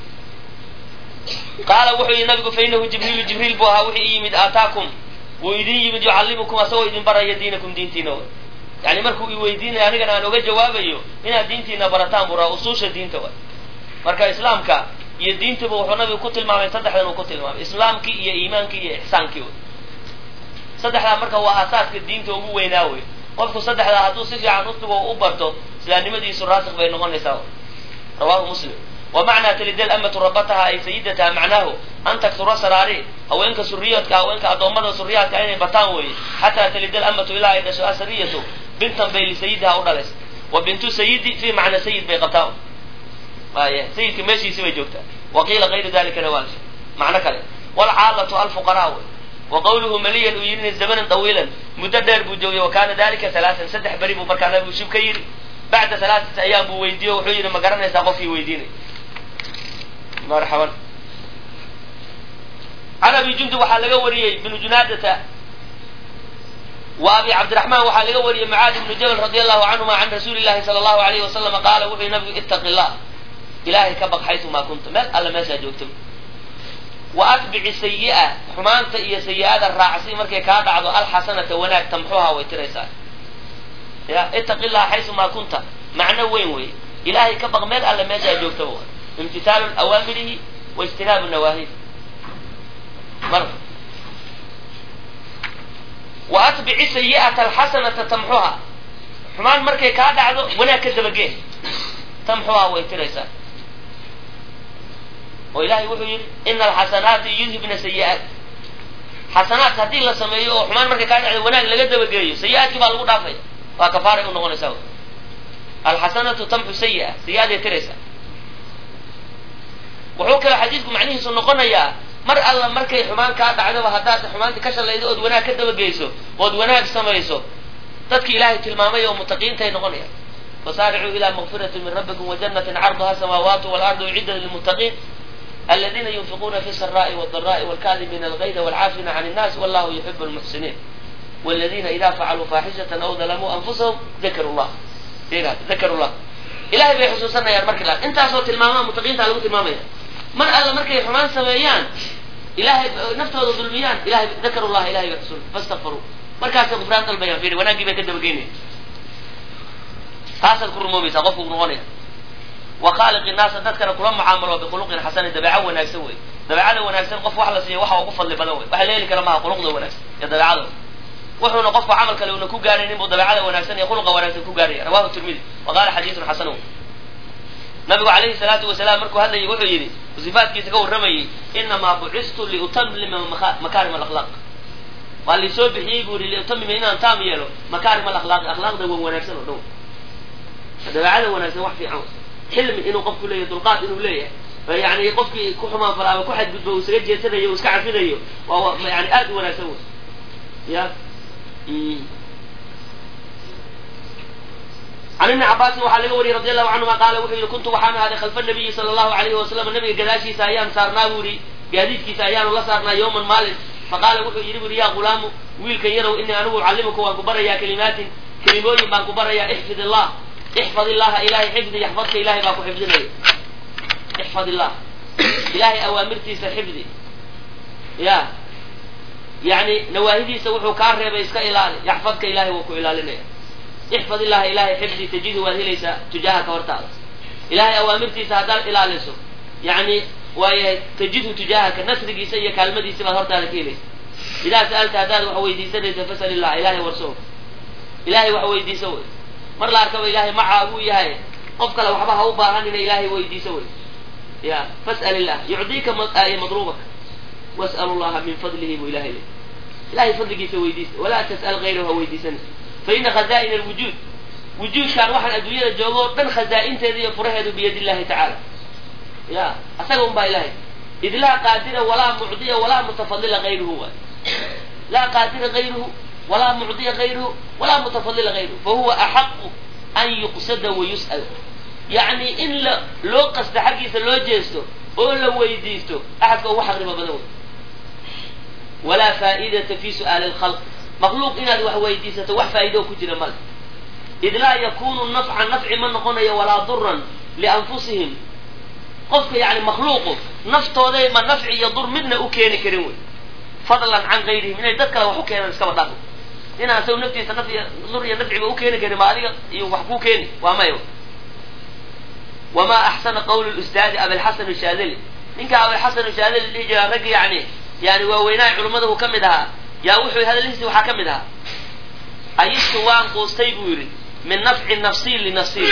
qaala wuxuu yihi nabigu fa inahu jibriilu jibriil buu ahaa wixii i yimid aataakum wuu idin yimid yucallimukum asagoo idin baraya diinakum diintiina way yani markuu i weydiinayo anigana aan oga jawaabayo inaad diintiina barataan buu raa usuusha diinta way marka islaamka iyo diintuba wuxuu nabigu ku tilmaamay saddexdan uu ku tilmaamay islaamkii iyo iimaankii iyo ixsaankii wey saddexdaa marka waa aasaaska diinta ugu weynaa wey qofku saddexdaa hadduu si fiican usugo u barto islaamnimadiisu raasik bay noqonaysaa rawahu muslim wa macnaa talida alamatu rabataha ay sayidataha macnaahu an taktura saraari haweenka suriyaadka haweenka addoommada suriyaadka inay bataan weeye xataa talida alamatu ilaa ay dhasho asariyatu bintan bay lisayidiha u dhalaysa wa bintu sayidi fi macna sayid bay qabtaan waaya sayidka meeshiisi bay joogtaa wa qiila gayru dalikana waa macno kale walcaalatu alfuqaraa wey wa qawluhu maliyan uu yidhi zamanan tawiilan muddo dheer buu joogay wa kaana dalika halaatan saddex beri buu markaa nabigu shib ka yidhi bacda halaatati ayaam buu weydiiye wuxuu yidhi ma garanaysaa qofkii weydiinay marxaban can abi jundub waxaa laga wariyey bnu junaadata wa abi cabdiraxmaan waxaa laga wariyey mucaad ibnu jabal radi allahu canhuma can rasuuli llahi sala allahu alayhi wasalama qaala wuxuu yihi nabigu ittaqi llah ilaahay ka baq xaysumaa kunta meel alla meeshaa joogto wa atbici sayi'a xumaanta iyo sayi-ada raacsi markay kaa dhacdo alxasanata wanaag tamxuha way tiraysaa ya ittaqi llaha xaysumaa kunta macno weyn wey ilaahay ka baq meel alla meeshaa joogtaba imtithaalu awaamirihi wa ijtinaabu nawaahihi mar wa atbici sayi'ata alxasanata tamxuha xumaan markay kaa dhacdo wanaag ka dabagee tamxuha way tiraysaa oo ilahay wuxuu yidhi ina alxasanaati yudhibna sayi'aat xasanaat haddii la sameeyo oo xumaan markay kaa dhacdo wanaag laga dabageeyo sayi-aadkii baa lagu dhaafaya waa kafaaray u noqonaysaa alxasanatu tamxu sayi'a sayi-aday tiraysaa wuxuu kale xadiidku macnihiisu noqonayaa mar alla markay xumaan kaa dhacdoba haddaad xumaanti ka shalaydo ood wanaag ka dabageyso ood wanaag samayso dadki ilaahay tilmaamay oo mutaqiintay noqonayaan fasaaricuu ila makfirati min rabbikum wajanatin carduha samaawaatu walardu uciddat lilmuttaqiin aladiina yunfiquuna fi saraa'i wاdara'i wاlkaadimiina algayda wاlcaafina can الnaas wallahu yuxibu lmuxsiniin wاladiina ida facaluu faaxishatan aw dalamuu anfusahum dakaru llah dakaru llah ilahay bay xusuusanayaan marki la intaasoo tilmaamaa mutaqiinta lagu tilmaamaya mar alla markay xumaan sameeyaan ilahay naftooda dulmiyaan ilahay dakaru llah ilahay bay xusuus fastakfaruu markaasay gufraan dalbayaan firi wanaaggii bay ka dabageynaya taasaad ku rumoomaysaa qofku noqonaya wa khaaliqi naasa dadkana kula mucaamalo bikhuluqin xasanin dabeeco wanaagsan wey dabeecada wanaagsan qof wax la siiya waxa ugu fadli badan wey waxa la heli kara maha khuluqda wanaagsan iyo dabeecada wuxuuna qofku camal kale una ku gaaraynin buu dabeecada wanaagsan iyo khuluqa wanaagsan ku gaaraya rawahu tirmidi wa qaala xadiisun xasan nabigu calayhi salaatu wasalaam markuu hadlayay wuxuu yidhi sifaatkiisa ka warramayey inamaa bucistu liutamlima makaarim alakhlaaq waa laisoo bixiyey buu yihi liutamima inaan taam yeelo makaarim alakhlaaqi akhlaaqda wan wanaagsan oo dhow dabeecada wanaagsan wax fiican xilmi inuu qofku leeyahay dulqaad inuu leeyahay yani qofkii ku xumaan fala ama ku xadgudbo uu isaga jeesanayo uu iska cafinayo waa yani aad u wanaagsan wey ya can ibni cabaasin waxaa laga wariyey radi allahu canhuma qaala wuxuu yihi kuntu waxaan ahaaday khalfa nabiyi sala allahu alayhi wasalam nabiga gadaashiisa ayaan saarnaa buu yihi gaadiidkiisa ayaanu la saarnaa yowman maalin faqaala wuxuu yidhi buri yaa gulaamu wiilkan yarow inii anigu ucallimuka waan ku barayaa kalimaatin kelimooyin baan ku barayaa ixfid illah ixfad illaha ilahay xifdi yaxfadka ilahay baa ku xifdinaya ixfad illah ilahay awaamirtiisa xifdi ya yani nawaahidiisa wuxuu kaa reebay iska ilaali yaxfadka ilahay wuu ku ilaalinaya ixfad illaha ilahay xifdi tajidu waad helaysaa tujaahaka hortaada ilahay awaamirtiisa haddaad ilaaliso yani waayahay tajidhu tujaahaka nasrigiisa iyo kaalmadiisa baad hortaada ka helaysa idaa sa'alta haddaad wax weydiisanaysa fasal illah ilahay warso ilahay wax weydiiso wey mar la arkaba ilahay macaa buu yahay qof kale waxba ha u baahanina ilahay weydiiso wey ya fas'al illah yucdiika madruubaka was'al llaha min fadlihi buu ilahay le ilahay fadligiisa weydiista walaa tas'al gayrahu ha weydiisana fa ina khaza'ina alwujuud wujuudkaan waxaan adduunyada joogo o dhan khazaa'inteeda iyo furaheedu biyad illahi tacaala ya asaga un baa ilahay id laa qaadira walaa mucdiya walaa mutafadila gayruhu waay laa qaadira gayruhu walaa mucdiya gayruhu walaa mutafadila gayruhu fahuwa axaqu an yuqsada wayus'al yacni in la loo qasta xaggiisa loo jeesto oo la weydiisto axadka ugu xaqnimo badan wey walaa faa'idata fi su'aali lkhalq makhluuq inaad wax weydiisato wax faa'ido ku jira male id laa yakunu nafcan nafci ma noqonayo walaa duran lianfusihim qofka yani makhluuqu naftooday ma nafci iyo dur midna u keeni karin wey fadlan can gayrihim inay dad kale wax u keenaan iskaba dhaafo inaan isagu naftiisa naf iyo dur iyo nafciba u keeni karin ma adiga iyo wax kuu keeni waa maya wamaa axsana qawlu lustaadi abilxasan shaadili ninka abilxasan shaadili dhihi jira ragg yani yani waaweynaha culimmada uu ka mid ahaa yaa wuxuu hadalhiisi waxaa ka mid ahaa ayistu waan quustay buu yidhi min nafci nafsii linafsii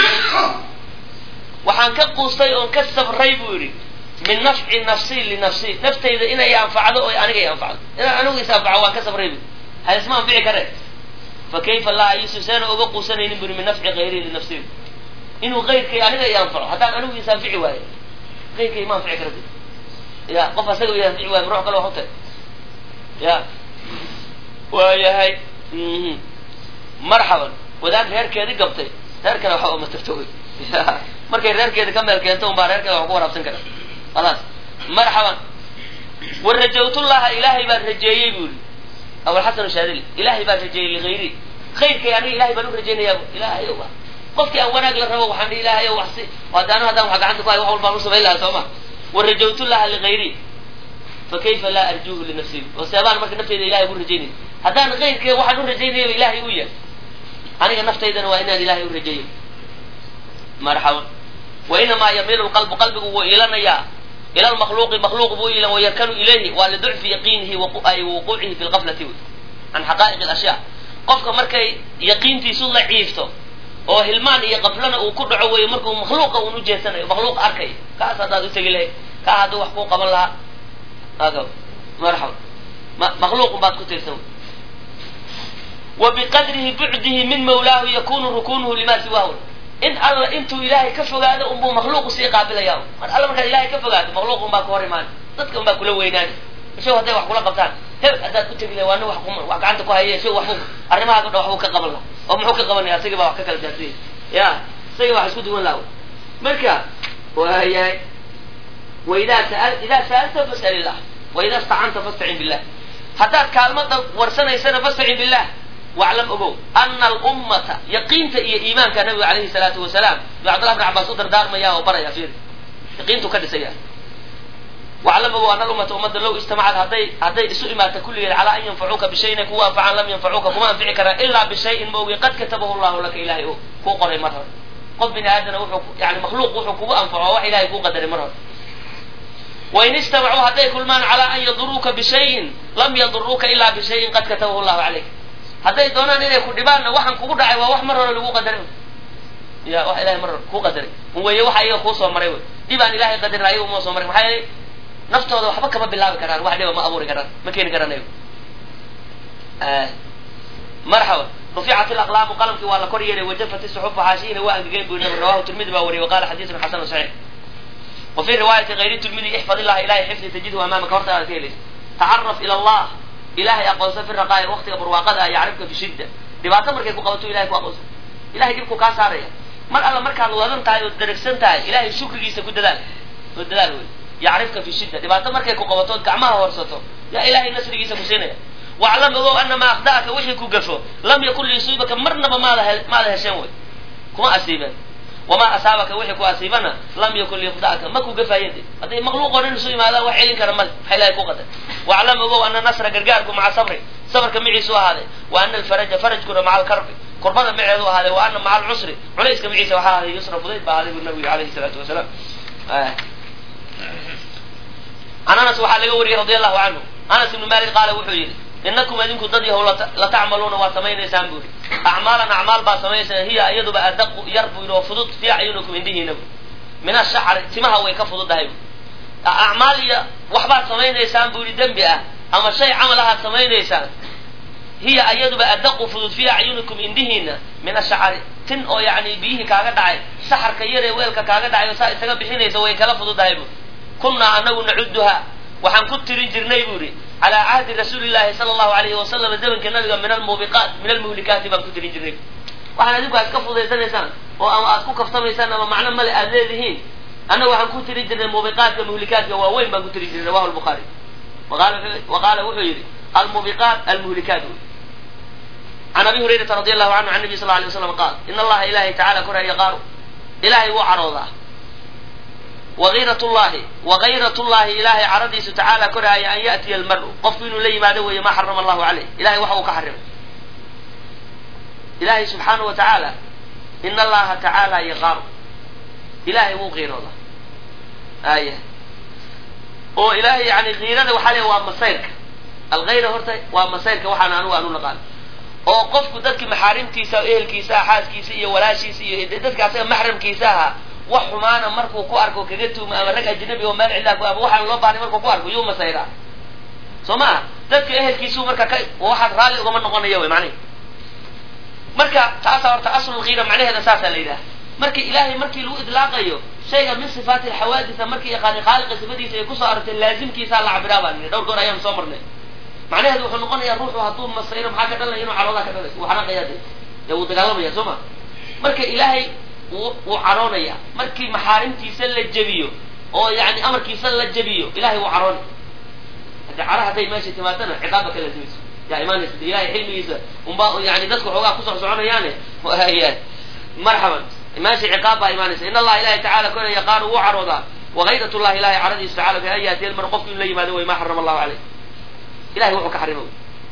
waxaan ka quustay oon ka sabray buu yidhi min nafci nafsii linafsii naftayda inay anfacdo oo aniga i anfacdo inaan anigu is anfaco waan ka sabray bu haisma anfici kare fa kayfa laa ayistu seena oga quusanaynin buri min nafci kayrii linafsii inuu kayrkay aniga i anfaco haddaan anigu is anfici waayo kayrkay ma anfici kara ya qof asaga i anfici waayo ruux kale wax u tag ya waayahay marxaban wadaad reerkeedi gabtay reer kale waxa uma tarto wey markay reerkeeda ka meel keento unbaa reerkeeda wax ku waraabsan kara khalaas marxaban wa rajawtullaha ilaahay baan rajeeyey bu yidhi abulxasan shaadili ilaahay baan rajeeyey ligayri khayrkay aniga ilahay baan u rajaynayaa ilaahay ow qofkii aan wanaag la rabo waxaan dhihi ilaahay ow waxsi haddaanu haddaan wax gacanta ku hay wax walbaan u samayn lahaa soo ma wa rajawtullaha ligayri fa kayfa laa arjuuhu linafsii oo seebaan marka nafteyda ilahay ugu rajaynaya haddaan kayrkee waxaan u rajaynayaba ilaahay u yahay aniga naftaydana waa inaan ilaahay u rajeeyo marxaban wa inamaa yamiilu lqalbu qalbigu wuu iilanayaa ila lmakhluuqi makhluuq buu iilan wayarkanu ilayhi waa liducfi yaqiinihi ay wuquucihi fi lqaflati wey can xaqaa'iq alashyaa qofka markay yaqiintiisu la ciifto oo hilmaan iyo qaflana uu ku dhaco weeye markuu makhluuqa uun ujeesanayo makhluuq arkay kaas haddaad u tegi lahayd kaa hadduu wax kuu qaban lahaa marxaban makhluuqun baad ku tiirsan wa biqadrihi bucdihi min mawlaahu yakunu rukunuhu lima siwaahu in alla intuu ilaahay ka fogaado unbuu makhluuqu sii qaabilaya mar alla markaad ilahay ka fogaato makhluuq un baa ku hor imaani dadka un baa kula weynaani ishaw hadday wax kula qabtaan hebel haddaad ku tegi lahay waa nin wax wax gacanta ku haya ishaw waxbuu arrimaha o dhan waxbuu ka qaban laha oo muxuu ka qabanaya asagii baa wax ka kala daadiyay ya isagii baa wax isku duwan laha marka waayahay waidaa saa idaa sa'alta fas'al illah waidaa istacanta fastacin billah haddaad kaalmada warsanaysana fastacin billah waclam ogow ana alummata yaqiinta iyo iimaanka nabiga alayhi salaatu wasalaam yuu cabdullah bn cabaas u dardaarmaya oo baraya fiir yaqiintu ka dhisaya waclam ogow ana alummata ummadda low istamacad hadday hadday isu imaata kulligeed calaa an yanfacuuka bishayin ay kugu anfacaan lam yanfacuuka kuma anfici karaan ilaa bishayin maogi qad katabahu llahu laka ilahay o kuu qoray mar hore qof bini aadana wuxuu yani makhluuq wuxuu kugu anfaco wax ilahay kuu qadaray mar hore wain istamacuu hadday kulmaan calaa an yaduruuka bishayin lam yaduruuka ilaa bishayin qad katabahu llahu calayk hadday doonaan inay ku dhibaanna waxaan kugu dhacay waa wax mar hore lagu qadaray ya wax ilahay mar hore kuu qadaray weye waxa iyaga kuu soo maray wey dhib aan ilahay qadarin ayaga uma soo maray maxaa yeelay naftooda waxba kama bilaabi karaan wax dhiba ma abuuri karaan ma keeni karaan ayagu marxaba ruficat ilaqlaamu qalamkii waa la kor yeelay wajafat isuxufu xaashiyina waa angegeen buu nabi rawahu tirmidi baa wariyay waqala xadiisun xasanu saxiix wa fi riwaayati hayri tirmidi ixfad illaha ilahay xifdi tajidhu amaamaka hortaada ka helaysa tacaraf ila allah ilahay aqoonsan fi raqaa'i waqtiga barwaaqada ah yacrifka fi shidda dhibaato markay ku qabato ilahay ku aqoonsan ilahay dhibku kaa saaraya mar alla markaad wadan tahay ood daragsan tahay ilahay shukrigiisa ku dadaal oo dadaal wey yacrifka fi shidda dhibaato markay ku qabato ood gacmaha horsato yaa ilahay nasrigiisa ku siinaya waclam ogow ana maa akhda'aka wixii ku gafo lam yakun liyusiibaka marnaba maada maada hesheen wey kuma asiibeen wamaa asaabaka wixii ku asiibana lam yakun liyukhda'aka ma ku gafayen de hadday makhluuqoo dhan isu yimaadaan wax celin kara male waxa ilahay ku qadar waclam ogow ana nasra gargaarku maca sabri sabarka maciisu ahaaday wa ana alfaraja farajkuna maca alkarbi kurbada maceedu ahaaday wa ana maca alcusri culayska maciisa waxaa ahaaday yusra fudayd baa ahaaday bu nabigu alayhi salaatu wasalaam can anas waxaa laga wariyey radi allahu canhu anas ibnu malik qaala wuxuu yidhi inakum idinku dad yahow la tacmaluuna waa samaynaysaan bu yidhi acmaalan acmaal baa samaynaysaa hiya iyaduba adaqu yar bu yidhi oo fudud fii acyunikum indihiina bu min ashacri timaha way ka fududahay bu acmaal iyo waxbaad samaynaysaan bu yidhi dembi ah ama shay camal ahaad samaynaysaan hiya iyaduba adaqu fudud fii acyunikum indihiina min ashacari tin oo yani biyihii kaaga dhacay saxarka yaree weelka kaaga dhacay oo saa isaga bixinaysa way kala fududahay bu kunnaa anagu nacuduha waxaan ku tirin jirnay bu yidhi calaa cahdi rasuuli llahi sala allahu alayhi wasalam zamanka nabiga min almubiqaat min almuhlikaati baan ku tirin jirnay waxaan adinku aad ka fudaysanaysaan oo ama aad ku kaftamaysaan ama macno male aad leedihiin annaga waxaan ku tirin jirnay mubiqaatka muhlikaadka waaweyn baan ku tirin jirnay rawahu lbukhaari wa qaala wuxuu yidhi almubiqaat almuhlikaat wey can abi hurayrata radi allahu canhu can nabi sal alay waslam qaal in allaha ilahay tacala koraa yaqaaru ilahay wuu caroodaa wagayrat llahi wagayrat llahi ilahay caradiisu tacaala koraaya an ya'tiya almaru qofku inuu la yimaado weeye maa xarama allahu caleyh ilahay waxa uu ka xarimay ilahay subxaana wa tacaala in allaha tacaala yaqaaru ilahay wuu qiiroodaa aya oo ilahay yani kiirada waxaa le waa masayrka algayra horta waa masayrka waxaan anugu aanu naqaan oo qofku dadki maxaarimtiisa ehelkiisa ah xaaskiisa iyo walaashiisa iyo dadka asaga maxramkiisa ahaa wax xumaana markuu ku arko kaga tuumo ama rag ajnabi oo meel cidlaa ku ama waxaan loo bahnay markuu ku arko yuu masayraa soo maha dadka ehelkiisu marka ka waxaad raalli ugama noqonaya wy macnihi marka taasaa horta aslulkiira macnaheeda saasaa la yidhaha marka ilaahay markii lagu idlaaqayo shayga min sifaati alxawaadisa markii yaqaani khaaliqa sifadiisa ay kusoo arortay laazimkiisaa la cabiraa baan nidhi dhowr goor ayaan soo marnay macnaheedu wuxuu noqonayaa ruuxu hadduu masayro maxaa ka dhalanaya inuu caroodaa ka dhalayso wuu xanaaqayaa de dee wuu dagaalamaya soo ma marka ilaahay wuu wuu caroonaya markii maxaarimtiisa la jebiyo oo yani amarkiisa la jebiyo ilahay wuu caroonay hadde cara hadday meesha timaadana ciqaabba ka laasimayso yaa imaanaysa de ilahay xilmigiisa unba yani dadku xoogaa kusoo soconayaane marxaban meesha ciqaab baa imaanaysa in allaha ilahay tacala kona yaqaanu wuu caroodaa wagayrat llahi ilahay caradiisu tacala fi an yaatiya almar qofku in la yimaado way ma xarama allahu caleyh ilahay wuxuu ka xarima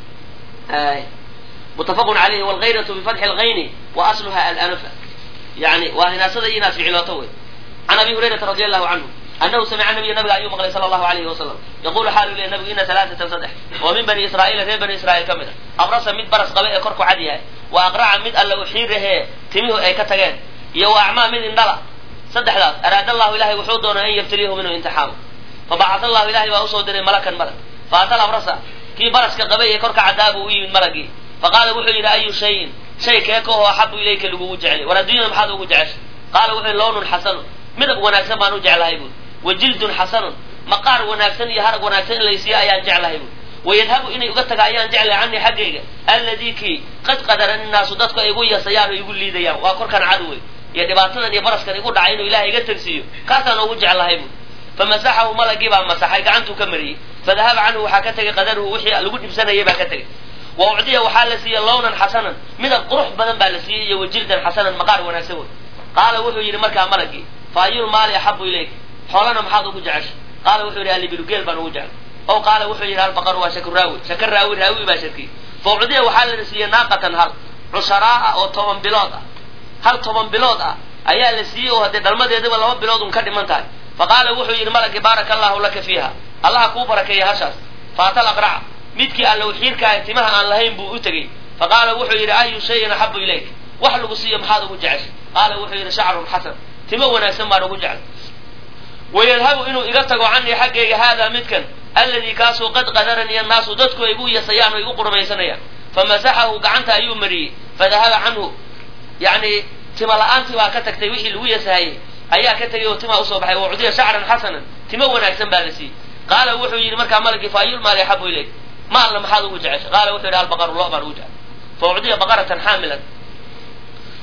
mutafaqun alayhi wlgayratu bifatxi lgayni wa asluha alanafa yani waa hinaasada iyo inaad ficilooto wey can abi hurayrata radi allahu canhu anahu samica nabiya nabiga ayuu maqlay sala allahu alayhi wasalam yaqulu xaalu leya nabigu ina alaaatan saddex oo min bani israa'iila reer bani israa'iil ka mid a abrasa mid baras qaba ee korku cad yahay wa aqraca mid alla uxiirahee timihu ay ka tageen iyo wa acmaa mid indhala saddexdaas araada allahu ilahay wuxuu doonay an yabtaliyahu minhu imtixaamo fabacata allahu ilahay baa usoo diray malakan malag faatal abrasa kii baraska qabay ee korka caddaa buu u yimid malagii faqaala wuxuu yidhi ayu shayin shay keekahoo axabu ilayka lagugu jecelay war adduunyada maxaad ugu jeceshay qaala wuxuu yidhi lownun xasanun midab wanaagsan baan u jeclahay buuri wa jildun xasanun maqaar wanaagsan iyo harag wanaagsan in laysiiyo ayaan jeclahay buuri wayadhabu inay uga taga ayaan jeclahay canii xaggayga alladii kii qad qadaran innaasu dadku ay igu yasayaan oo igu liidayaan waa korkan cadowey iyo dhibaatadan iyo baraskan igu dhacay inuu ilahay iga tagsiiyo kaasaan ugu jeclahay buuri famasaxahu malagii baa masaxay gacantuu ka mariyey fadahaba canhu waxaa ka tegay qadaruhu wixii lagu dhibsanayay baa ka tegay wa ucdiya waxaa la siiyey lownan xasanan midab qurux badan baa la siiyey iyo wajildan xasanan maqaar wanaagsan wey qaala wuxuu yidhi markaa malagii fa ayul maali axabu ilayk xoolana maxaad ugu jeceshay qaala wuxuu yidhi alibilu geel baan ugu jeclay ow qaala wuxuu yidhi albaqaru waa shaku raawi shaka raawi raawi baa shakiyey fa ucdiya waxaa la siiyey naaqatan hal cusharaa'a oo toban bilood ah hal toban bilood ah ayaa la siiyey oo haddee dhalmadeedaba laba bilood un ka dhiman tahay faqaala wuxuu yidhi malagii baaraka allahu laka fiiha allaha kuu barakeeya hashaas faatal aqraca midkii allow xiirkaaha timaha aan lahayn buu u tegey faqaala wuxuu yidhi ayu shayin axabu ilayk wax lagu siiyo maxaad ugu jeceshay qaala wuxuu yidhi shacrun xasan timo wanaagsan baan ugu jeclay wayadhabu inuu iga tago canii xaggayga haadaa midkan alladii kaasuu qad qadarani annaasu dadku ay igu yasayaan oo igu qurmaysanayaan famasaxahu gacanta ayuu mariyey fadahaba canhu yani tima la-aantii baa ka tagtay wixii lagu yasahayey ayaa ka tegay oo timaa usoo baxay wacdiya shacran xasanan timo wanaagsan baa la siiyey qaala wuxuu yidhi markaa malagii fa ayul maali axabu ilayk maalna maxaad ugu jeceshay qaala wuxuu yidhi albaqaru lo baan ugu jeclay fa ucdiya baqaratan xaamilan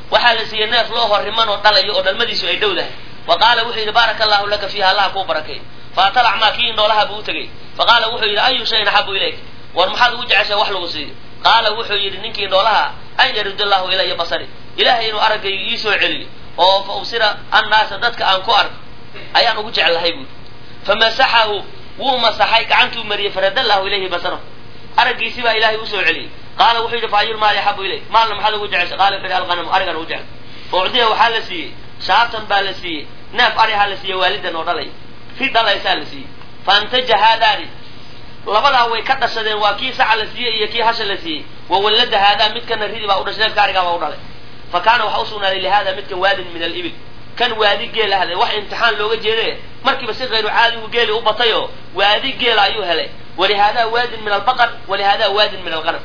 waxaa la siiyey neef loo horriman oo dhalayo oo dhalmadiisu ay dhow dahay wa qaala wuxuu yidhi baaraka allahu laka fiiha allaha kuu barakay faatala acmaa kii indhoolaha buu u tegey fa qaala wuxuu yidhi ayu shayin axabu ilayk war maxaad ugu jeceshay wax lagu siiyo qaala wuxuu yidhi ninkii indhoolaha an yarid allahu ilaya basari ilaahay inuu araggayga ii soo celiyo oo fa ubsira annaasa dadka aan ku arko ayaan ugu jeclahay buuri famasaxahu wuu masaxay gacantuu mariyey farada allahu ilayhi basarahu araggiisi baa ilaahay usoo celiyey qaala wuxuu yidhi fa ayul maali axabu ilayk maalna maxaad ugu jeceshay qaala wuxuu yidhi alqanamu arigan ugu jecel ucdiya waxaa la siiyey shaatan baa la siiyey neef arihaa la siiyey waalidan oo dhalay ri dhalaysaa la siiyey faantaja haadaani labadaa way ka dhashadeen waa kii saca la siiyey iyo kii hasha la siiyey wa wallada haadaa midkana ridi baa u dhashay neefka arigaa baa u dhalay fa kaana waxa usugnaaday lihada midkan waadin min alibil kan waadi geela hadlay wax imtixaan looga jeeday markiiba si kayru caadigu geeli u batayoo waadi geela ayuu helay walihaadaa waadin min albaqar walihaadaa waadin min alqanam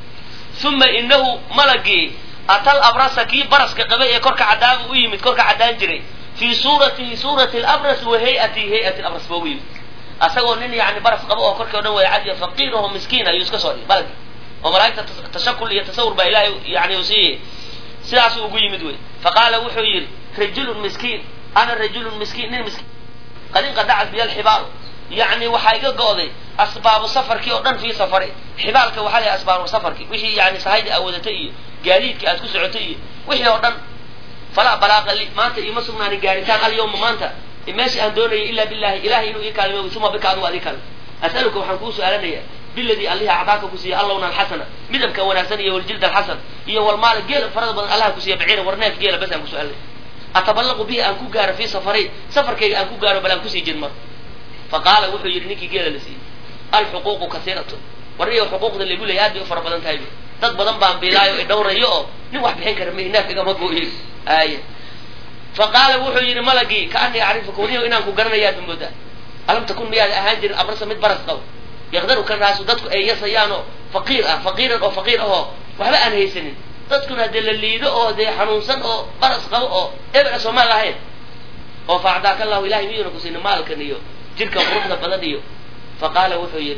uma inahu malagii atal abrasa kii baraska qabay ee korka cadaabu u yimid korka caddaan jiray fii suuratihi suurati labras wa hayatihi hayati labras ba u yimid asagoo nin yani baras qabo oo korkii o dhan wada cadiya faqiiraho miskiin ayuu iska soo dhigay balagi oo malaa'igta tashakul iyo tasawur baa ilaahay yani u siiyey sidaasuu ugu yimid wey faqaala wuxuu yidhi rajulun miskiin ana rajulun miskiin nin miskiin qad inqadacat biya alxibaalu yacni waxaa iga go'day asbaabu safarkii oo dhan fii safari xibaalka waxaa la asbaabu safarki wixii yani sahayda aad wadatay iyo gaadiidka aad ku socotay iyo wixii oo dhan falaa balaaqa li maanta iima sugnaanin gaaritaan alyawma maanta meesha aan doonayay ila billahi ilahay inuu ii kaalimo uma bika adigu ad ii kaalmo as'aluka waxaan kuu su-aalanaya biladii allihi acdaaka ku siiya allowna alxasana midabka wanaagsan iyo waljilda alxasan iyo walmaala geela farada badan allaha ku siiya baciira war neef geela bas aan ku su-aalanaya ataballaqu bihi aan ku gaaro fii safari safarkayga aan ku gaaro bal aan kusii jidmar fa qaala wuxuu yidhi ninkii geela la siiyey alxuquuqu kasiiratun warniyo xuquuqda lagu leeyay aad bay u fara badan tahay dad badan baan biilaayo i dhawrayo oo nin wax bixin kara may neef igama gooyin aaya fa qaala wuxuu yidhi malagii kaanii acrifuka wariyo inaan ku garanayaad moodaa alam takun miyaad ahaan jirin abrasa mid baras qabo yaqdaru kan raasu dadku ay yasayaanoo faqiir ah faqiiran oo faqiir ahoo waxba aan haysanin dadkuna dee la liido oo dee xanuunsan oo baras qabo oo eber soomaal ahayn oo fa acdaaka allahu ilahay miyuuna ku siina maalkan iyo jirka quruxda badan iyo fa qaala wuxuu yidhi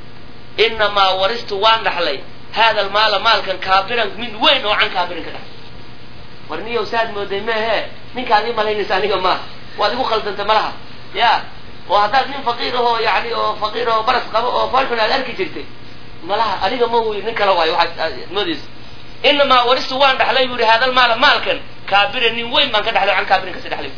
inamaa waristu waan dhaxlay hada almaala maalkan kaabiran mid weyn oo can kaabirin ka dhaxlay war niyow saad mooday meehe ninkaad ii malaynaysa aniga maaha waad igu khaldantay malaha ya oo haddaad nin faqiir ahoo yani oo faqiir oo baras qabo oo foolxun aad arki jirtay malaha aniga ma wy nin kala waayo waxaad moodaysa inamaa waristu waan dhaxlay bu yihi haadal maala maalkan kaabiran nin weyn baan ka dhaxlay can kaabirin kasi dhaxlay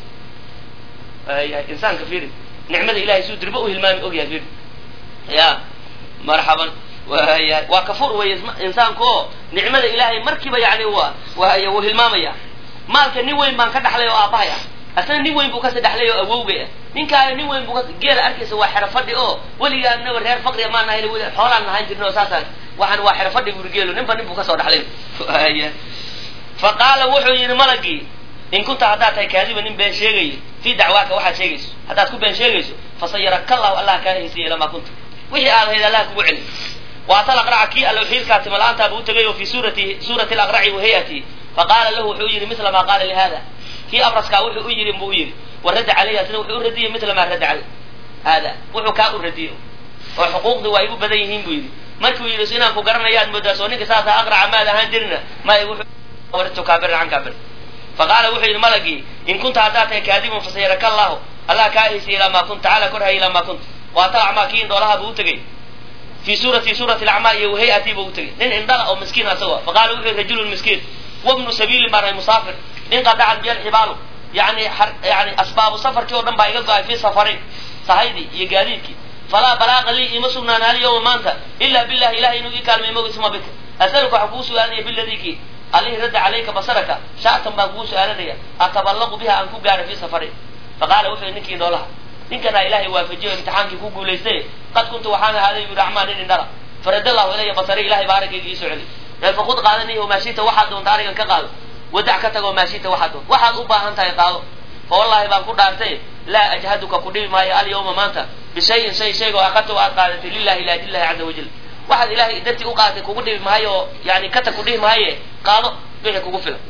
insaanka fiiri nicmada ilahay suu dirba u hilmaami ogyahay fiiri ya marxaban waya waa kafur wey insaanku oo nicmada ilaahay markiiba yani wa way wuu hilmaamaya maalka nin weyn baan ka dhaxlay oo aabbahay ah asna nin weyn buu kasi dhaxlay oo awowgay ah ninkaana nin weyn buu ka geela arkaysa waa xero fadhi oo weligaa naba reer faqriga maan nahayn xoolaan lahaan jirna oo saasaan waxaan waa xero fadhi buri geelo ninba nin buu kasoo dhaxlay ya fa qaala wuxuu yidhi malagii in kunta haddaad tahay kaadiba nin been sheegayo fii dacwaaka waxaad sheegayso haddaad ku been sheegayso fasayaraka allahu allah kaa haysiya ilamaa kunta wixii aad hayd allah kugu celi waatal aqraca kii allow xiilkaa timala-aantaaba u tegay oo fii suurati suurati alaqraci wa hayatihi faqaala lahu wuxuu yidhi mila maa qaala lihada kii abraskaa wuxuu u yidhi buu u yidhi wa radda calayhi asna wuxuu u radiyey mila maa radda caley hada wuxuu kaa u radiyey oo xuquuqdii waa igu badan yihiin buu yidhi markuu yidhi inaan ku garanayaad moodaa soo ninka saasa aqraca maad ahaan jirina may wuxuu kaabiran can kaabir faqaala wuxuu yidhi malagii in kunta haddaad tahay kaadiban fasayaraka allahu allah kaa haysiya ilaa maa kunta tacaala korhaya ilaa maa kunta waatal acmaa kii indhoolaha buu u tegey fii suurati suurati alacmaa iyo wahayati buu u tegey nin indhala oo miskiin asagoo faqaala wuxuu yihi rajulun miskiin wabnu sabiilin baan ahay musaafir nin qadacat biya alxibaalu yani yani asbaabu safarkii oo dhan baa iga go-ay fii safarin sahaydii iyo gaadiidkii falaa balaaqa lii ima sugnaan hal yawma maanta ila billahi ilahay inuu ii kaalmay mogi suma bika asaluka waxaan kugu su-aalanaya biladikii alihi radda calayka basaraka shaatan baan kugu su-aalanaya ataballaqu biha aan ku gaara fii safarin faqaala wuxuu yihi ninkii noolaha ninkanaa ilaahay waafajiyo imtixaankii ku guulaystay qad kuntu waxaan ahaaday yuri acmaa nin indhala farada allahu ilaya basari ilahay baa araggayga iisoo celi ee fakud qaadanihi maashita waxaad doonta arigan ka qaado wadac ka tago maashita waxaad doonta waxaad u baahan tahay qaado fa wallahi baan ku dhaartay laa ajhaduka ku dhibi maayo alyawma maanta bishayin shay shaygoo akadta aad qaadatay lilahi ila adillahi caza wajal waxaad ilahay dartii u qaadatay kugu dhibi maayo oo yani kata ku dhihi maaye qaado wixii kugu filan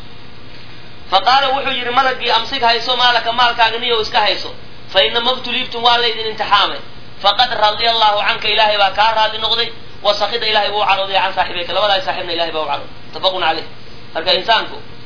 fa qaala wuxuu yidhi malagii amsig hayso maalaka maalkaaga niyo iska hayso fa inama btuliibtum waa laydin imtixaamay faqad radia allahu canka ilaahay baa kaa raadi noqday wa sakida ilahay buu u cadhooday can saaxibayka labadaas saaxibna ilahay baa u cadhooday mutafaqun caleyh marka insaanku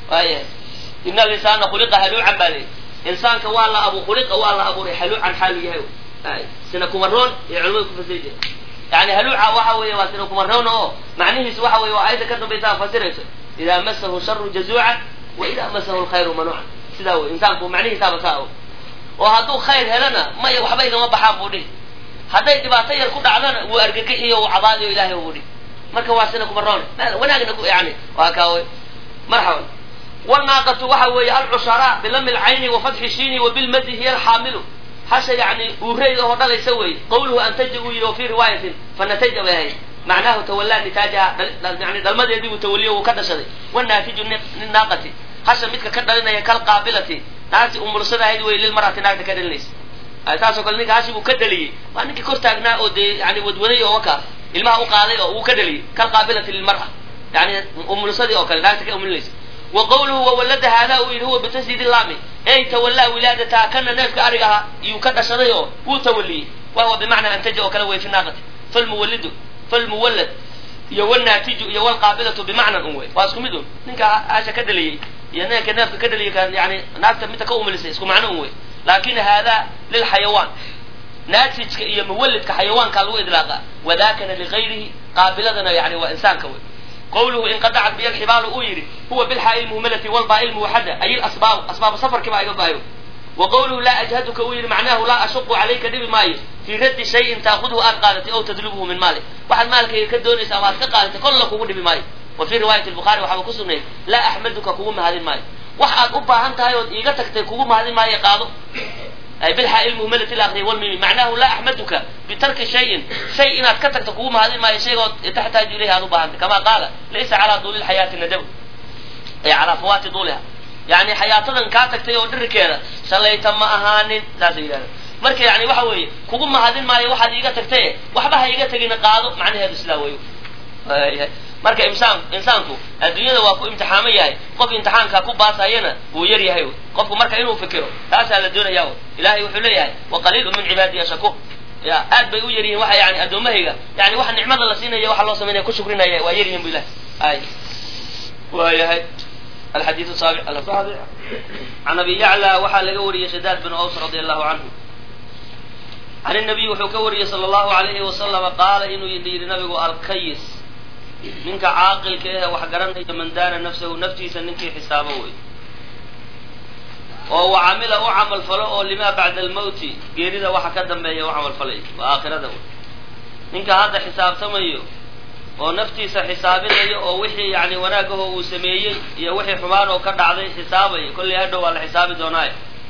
waayahay ina alinsana khuliqa haluucan baa leeyi insaanka waa la abu khuliqa waa la abuuray haluucan xaalu yahay ay sina kumaroon iyo culimadu ku fasiri jireen yani haluuca waxa weeye waa sina kumaroon oo macnihiisu waxa weye waa ayadda ka dambaysa fasirayso idaa masahu sharu jazuucan wa idaa masahu lkhayru manuucan sidaa wey insaanku macnihiisaaba saa o oo hadduu khayr helana maya waxba igama baxaan buu dhihi hadday dhibaato yar ku dhacdana wuu argagixiyo uu cabaadiyo ilahay buu dhihi marka waa sina kumaroon wanaagna ku yani waa kaawe marxaban wnaaqatu waxa weeye alcusharaa bilami lcayni wafatxi shiini wabilmadi hiya alxaamilu hasha yani uureyda oo dhalaysa weeye qawluhu antaja uu yidhi o fi riwaayatin fanataja bay ahayd macnahu tawallaa nitaajaha yani dhalmadeedii buu tawaliyo wuu ka dhashaday wanaatiju naaqati hasha midka ka dhalinaya kalqaabilati naagti umulsada ahayd wey lilmarati naagta ka dhalinaysa saasoo kale ninka hashi buu ka dhaliyey waa ninkii kor taagnaa oo dee yani wadwaday oo waka ilmaha u qaaday oo uu ka dhaliyey kalqaabilati lilmara yani umulsadii oo kale naagta ka umulinaysa wa qawluhu wawallada haadaa uu yidhi huwa bitasdiidi laami ey tawallaa wilaadataha kana neefka arig ahaa iyuu ka dhashaday oo wuu tawaliyey wa huwa bimacnaa antaja oo kale wey fi naaqati falmuwallidu falmuwallad iyo wnaatiju iyo wlqaabilatu bimacnan un wey waa isku mid un ninka hasha ka dhaliyey iyo ninka neefka ka dhaliyey yani naagta midta ka umulisay isku macno un wey laakin haadaa lilxayawaan naatijka iyo muwallidka xayawaankaa lagu idlaaqa wadakana ligayrihi qaabiladana yani waa insaanka wey qawluhu inqadacat biya alxibaalu uu yidhi huwa bilxaa ilmuhmalati walbaa ilmuwaxada ay ilasbaabu asbaabu safarkii baa iga baayo wa qawluhu laa ajhaduka uu yidhi macnahu laa ashuqu calayka dhibi maayo fii raddi shayin taakudhu aad qaadatay ow tadlubuhu min maali waxaad maalkayga ka doonaysa ama aad ka qaadatay kolla kugu dhibi maayo wa fii riwaayati lbukhari waxaaba ku sugnay laa axmaduka kugu mahadin maayo wax aad u baahan tahay ood iiga tagtay kugu mahadin maayo qaado ay bilxaa ilmuhmalati laakriya walmimi macnahu laa axmaduka bitarki shayin shay inaad ka tagto kugu mahadin maayo shaygood taxtaaju ilayhi aad u baahantay kama qaala laysa calaa duuli lxayaati nadab ay calaa fawaati duuliha yani xayaatadan kaa tagtay oo dhirikeeda shalayta ma ahaanin saasa yidhahda marka yani waxa weeye kugu mahadin maayo waxaad iiga tagtaye waxba ha iiga tegina qaado macnaheedu sidaa wey marka insaan insaanku adduunyada waa ku imtixaamo yahay qof imtixaankaa ku baasayana wuu yar yahay qofku marka inuu fikiro taasaa la doonaya ilahay wuxuu leeyahay waqaliilu min cibaadiya shakuur ya aad bay u yar yihiin waxa yani addoomahayga yani waxa nicmada la siinaya waxa loo samaynaya ku shukrinaya waa yar yihin bu ilahay ay waayahay alxadiid saabic alsaabic can abi yacla waxaa laga wariyey shadaad bin aws radi allahu canhu can nabiy wuxuu ka wariyey sala allahu alayhi wasalama qaala inuu yidhi nabigu alkayis ninka caaqilka ehe wax garanaya man daana nafsahu naftiisa ninkii xisaabo wey oo wa camila u camal falo oo limaa bacda almawti geerida waxa ka dambeeya u camal falay waa aakhirada wey ninka hadda xisaabtamayo oo naftiisa xisaabinayo oo wixii yani wanaagaho uu sameeyey iyo wixii xumaan oo ka dhacday xisaabaya kollay hadhow waa la xisaabi doonaayo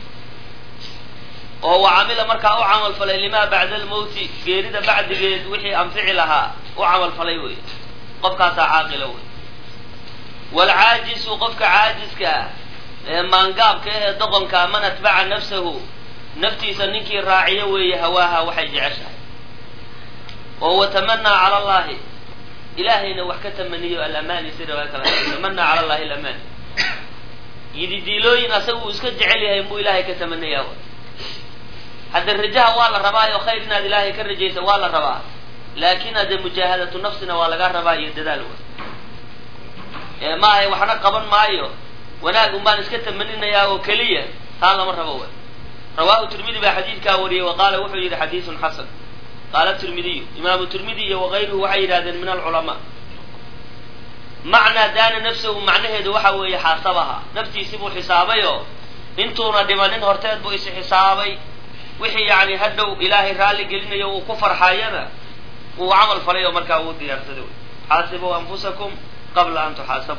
oo wa camila markaa u camal falay limaa bacda almawti geerida bacdigeed wixii anfici lahaa u camal falay wey qofkaasaa caaqila wey waalcaajisu qofka caajiska ah ee maangaabka ee doqonka man atbaca nafsahu naftiisa ninkii raaciyo weeye hawaaha waxay jeceshahay oo watamanaa cala allahi ilaahayna wax ka tamaniyo alamaani si riwaaya kale tamanaa cala allahi alamaani yididiilooyin asaga uu iska jecel yahay buu ilaahay ka tamanayaa hadda rajaha waa la rabaayo khayr inaad ilaahay ka rajaysa waa la rabaa laakin hadde mujaahadatu nafsina waa laga rabaa iyo dadaal wey maahay waxna qaban maayo wanaag un baan iska tamaninayaa oo keliya taa lama rabo wey rawahu tirmidi baa xadiidkaa wariyey wa qaala wuxuu yidhi xadiisun xasan qaala tirmidiyu imaamu tirmidi iyo wakayruhu waxay yidhahdeen min alculamaa macnaa daana nafsahu macnaheedu waxa weeye xaasabaha naftiisii buu xisaabay oo intuuna dhimanin horteed buu is xisaabay wixii yani hadhow ilaahay raalli gelinayo uu ku farxayana uu camal falay oo markaa uu diyaarsaday wy xaasibuu anfusakum qabla an tuxaasabu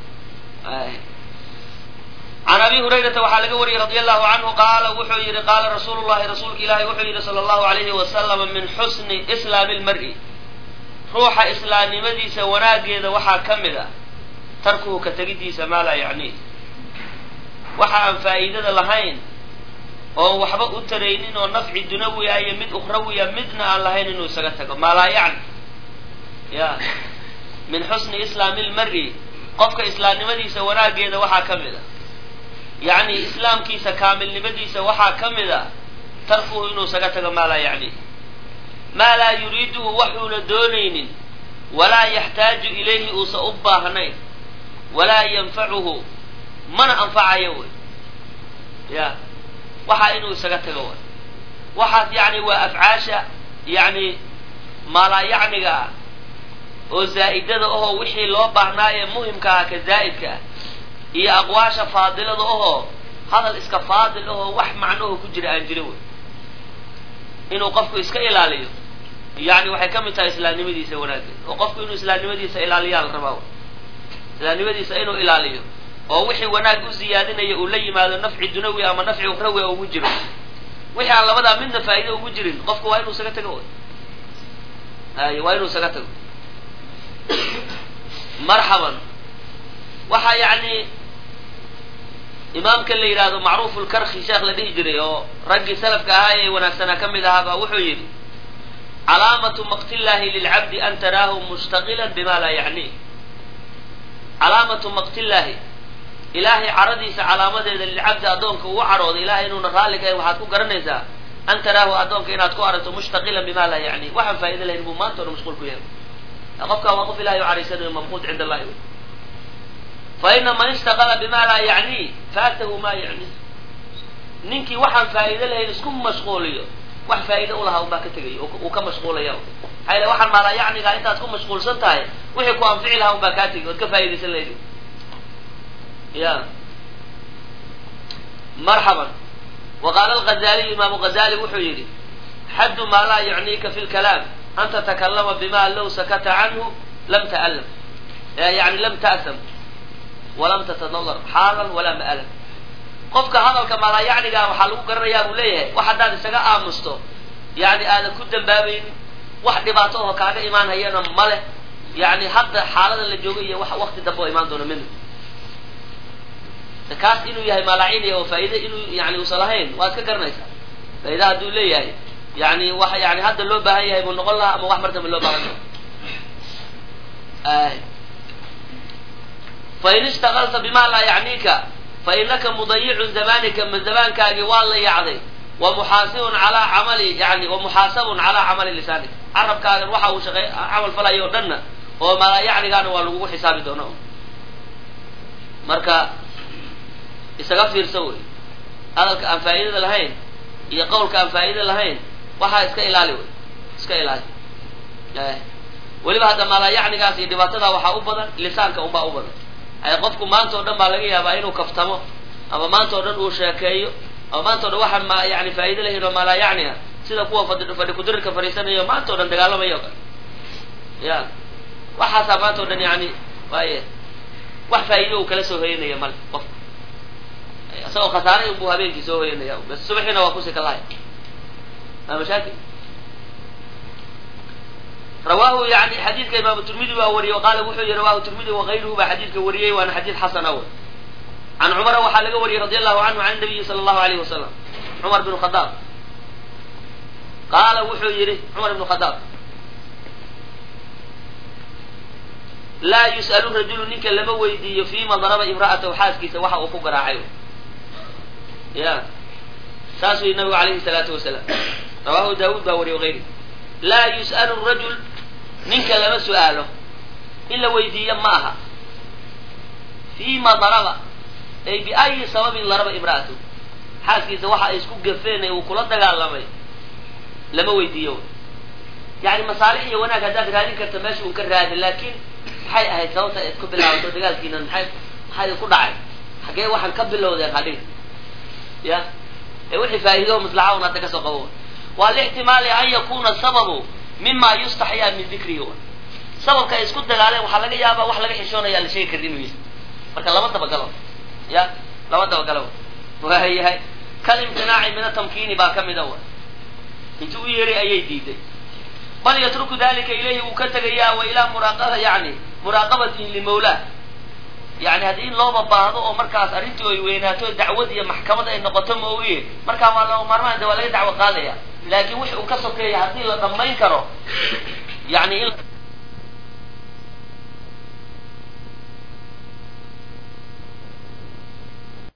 can abi hurayrata waxaa laga wariyey radi allahu canhu qaala wuxuu yihi qaala rasuulu llahi rasuulka ilaahi wuxuu yihi sala allahu alayhi wasalama min xusni islaami lmari ruuxa islaamnimadiisa wanaageeda waxaa ka mid ah tarkuhu ka tegidiisa maa laa yacniih waxa aan faa'iidada lahayn oon waxba u taraynin oo nafci dunawiya iyo mid ukhrawiya midna aan lahayn inuu isaga tago maa laa yacni ya min xusni islaami lmari qofka islaamnimadiisa wanaageeda waxaa ka mid a yacni islaamkiisa kaamilnimadiisa waxaa ka mid a tarkuhu inuu isaga tago maa laa yacni maa laa yuriiduhu waxuuna doonaynin walaa yaxtaaju ilayhi uusa u baahnayn walaa yanfacuhu mana anfacayo wey ya waxaa inuu isaga tago way waxaas yani waa afcaasha yani maalaayacniga ah oo zaa'idada ahoo wixii loo baahnaa ee muhimka ah ka zaa'idka ah iyo aqwaasha faadilada ahoo hadal iska faadil ahoo wax macnaho ku jira aan jirin wey inuu qofku iska ilaaliyo yani waxay ka mid tahay islaamnimadiisa wanaaggeed oo qofku inuu islaamnimadiisa ilaaliyaa la rabaa islaamnimadiisa inuu ilaaliyo oo wixii wanaag u ziyaadinaya uu la yimaado nafci dunawi ama nafci ukhrawi ugu jiro wixii aan labadaa midna faa'iido ugu jirin qofku waa inuu isaga tago ay waa inuu isaga tago marxaban waxaa yani imaamka la yidhaahdo macruuf lkarki sheekh la dhihi jiray oo raggii salafka ahaa ee wanaagsanaa ka mid ahaabaa wuxuu yidhi calaamatu maqtillahi lilcabdi an taraahu mushtaqilan bima laa yacni calaamatu maqtillaahi ilaahay caradiisa calaamadeeda lilcabdi addoonka ugu cadhooday ilahay inuuna raalli ka waxaad ku garanaysaa an taraahu addoonka inaad ku aragto mushtaqilan bima laa yacni waxaan faa'ido lahayn buu maanta ona mashquul ku yahay qofkaa waa qof ilahay u caraysanayo mamquut cinda allahi wey fa ina man ishtaqala bima laa yacni faatahu ma yacni ninkii waxaan faa'iido lahayn isku mashquuliyo wax faa'iide ulahaa unbaa ka tegay uu ka mashquulaya maxaa yale waxaan maalaa yacnigaa intaad ku mashquulsan tahay wixii ku anfici lahaa unbaa kaa tegay ood ka faa'idaysan lahayd ya marxaban wa qaala alghazaliyu imaamu ghazali wuxuu yidhi xaddu maa laa yacniika fi lkalaam an tatakallama bima low sakata canhu lam ta'lam yani lam ta'sam walam tatadallar xaalan walaa ma'alan qofka hadalka maalaayacnigaa waxaa lagu garanayaa buu leeyahay wax haddaad isaga aamusto yani aadan ku dambaabayn wax dhibaato oo kaaga imaan hayana male yani hadda xaalada la joogo iyo wax wakti dambe oo imaan doona midna kaas inuu yahay maalaaciniya oo faa'iide inuu yani uusan lahayn waad ka garanaysaa faa'iida hadduu leeyahay yani wax yani hadda loo baahan yahay buu noqon lahaa ama wax mar dambe loo baahan yahay fain ishtaqalta bima laa yacniika fainaka mudayicun zamanika ma zamaankaagii waa la yacday wa muxaasibun calaa camali yani wa muxaasabun calaa camali lisaanik carabkaagan waxa uu shaqey camal falayo o dhanna oo malaayacnigaana waa lagugu xisaabi doona marka isaga fiirso wey hadalka aan faa'idada lahayn iyo qawlka aan faa'ida lahayn waxaa iska ilaali wey iska ilaali weliba hadda malaayacnigaas iyo dhibaatadaa waxaa u badan lisaanka unbaa u badan ay qofku maanta o dhan baa laga yaabaa inuu kaftamo ama maanta o dhan uu sheekeeyo ama maanta o dhan waxaan ma yani faa'ido lahayn oo malaayacni ah sida kuwa fadhi fadhi kudirirka fadhiisanayo maanta o dhan dagaalamayo o kale ya waxaasaa maanta o dhan yani waaye wax faa'ido uu kala soo hoyanaya male qof isagoo khasaaray unbuu habeenkii soo hoyanaya bas subaxiina waa kusi kalahaya maa mashaakil rawahu yani xadiidka imaamu tirmidi baa wariyey qaala wuxuu yihi rawahu tirmidi wakayruhu baa xadiidka wariyey waana xadiid xasan aw can cumara waxaa laga wariyey radi allahu canhu can nabiyi sala allahu alayh wasalam cumar bn khadaab qaala wuxuu yihi cumar ibn khadaab laa yus'alu rajulu ninka lama weydiiyo fima daraba imra'atahu xaaskiisa waxa uu ku garaacay ya saasuu yihi nabigu alayhi salaatu wasalaam rawahu daawuud baa wariyey wayri laa yus'alu rajul ninka lama su'aalo in la weydiiyo ma aha fima daraba ay biayi sababin daraba imra'atahu xaaskiisa waxa ay isku gafeen ee uu kula dagaalamay lama weydiiyo yani masaalix iyo wanaag haddaad raadin karta meesha un ka raadi laakin maxay ahayd sababta aad ku bilaabato dagaalkiina maxay maxaa idinku dhacay xaggee waxaan ka bilowdeen hadhin ya ee wixii faa'iido maslaxa un hadda kasoo qabo waa lixtimaali an yakuna sababu mima yustaxyaa min dikrihi sababka ay isku dagaaleen waxaa laga yaabaa wax laga xishoonaya la sheegi karin inuu yahay marka lama dabagalo ya lama dabagalo waayahay kal imtinaaci min atamkiini baa ka mida wa intuu u yeeray ayay diiday bal yatruku dalika ilayhi wuu ka tegayaa wa ilaa muraaqaba yani muraaqabatihi limawlah yani haddii in looba baahdo oo markaas arrintii ay weynaato dacwad iyo maxkamad ay noqoto ma oye markaa waa lama maarmaan de waa laga dacwo qaadaya laakin wix uu ka sokeeya haddii la dhammayn karo yani in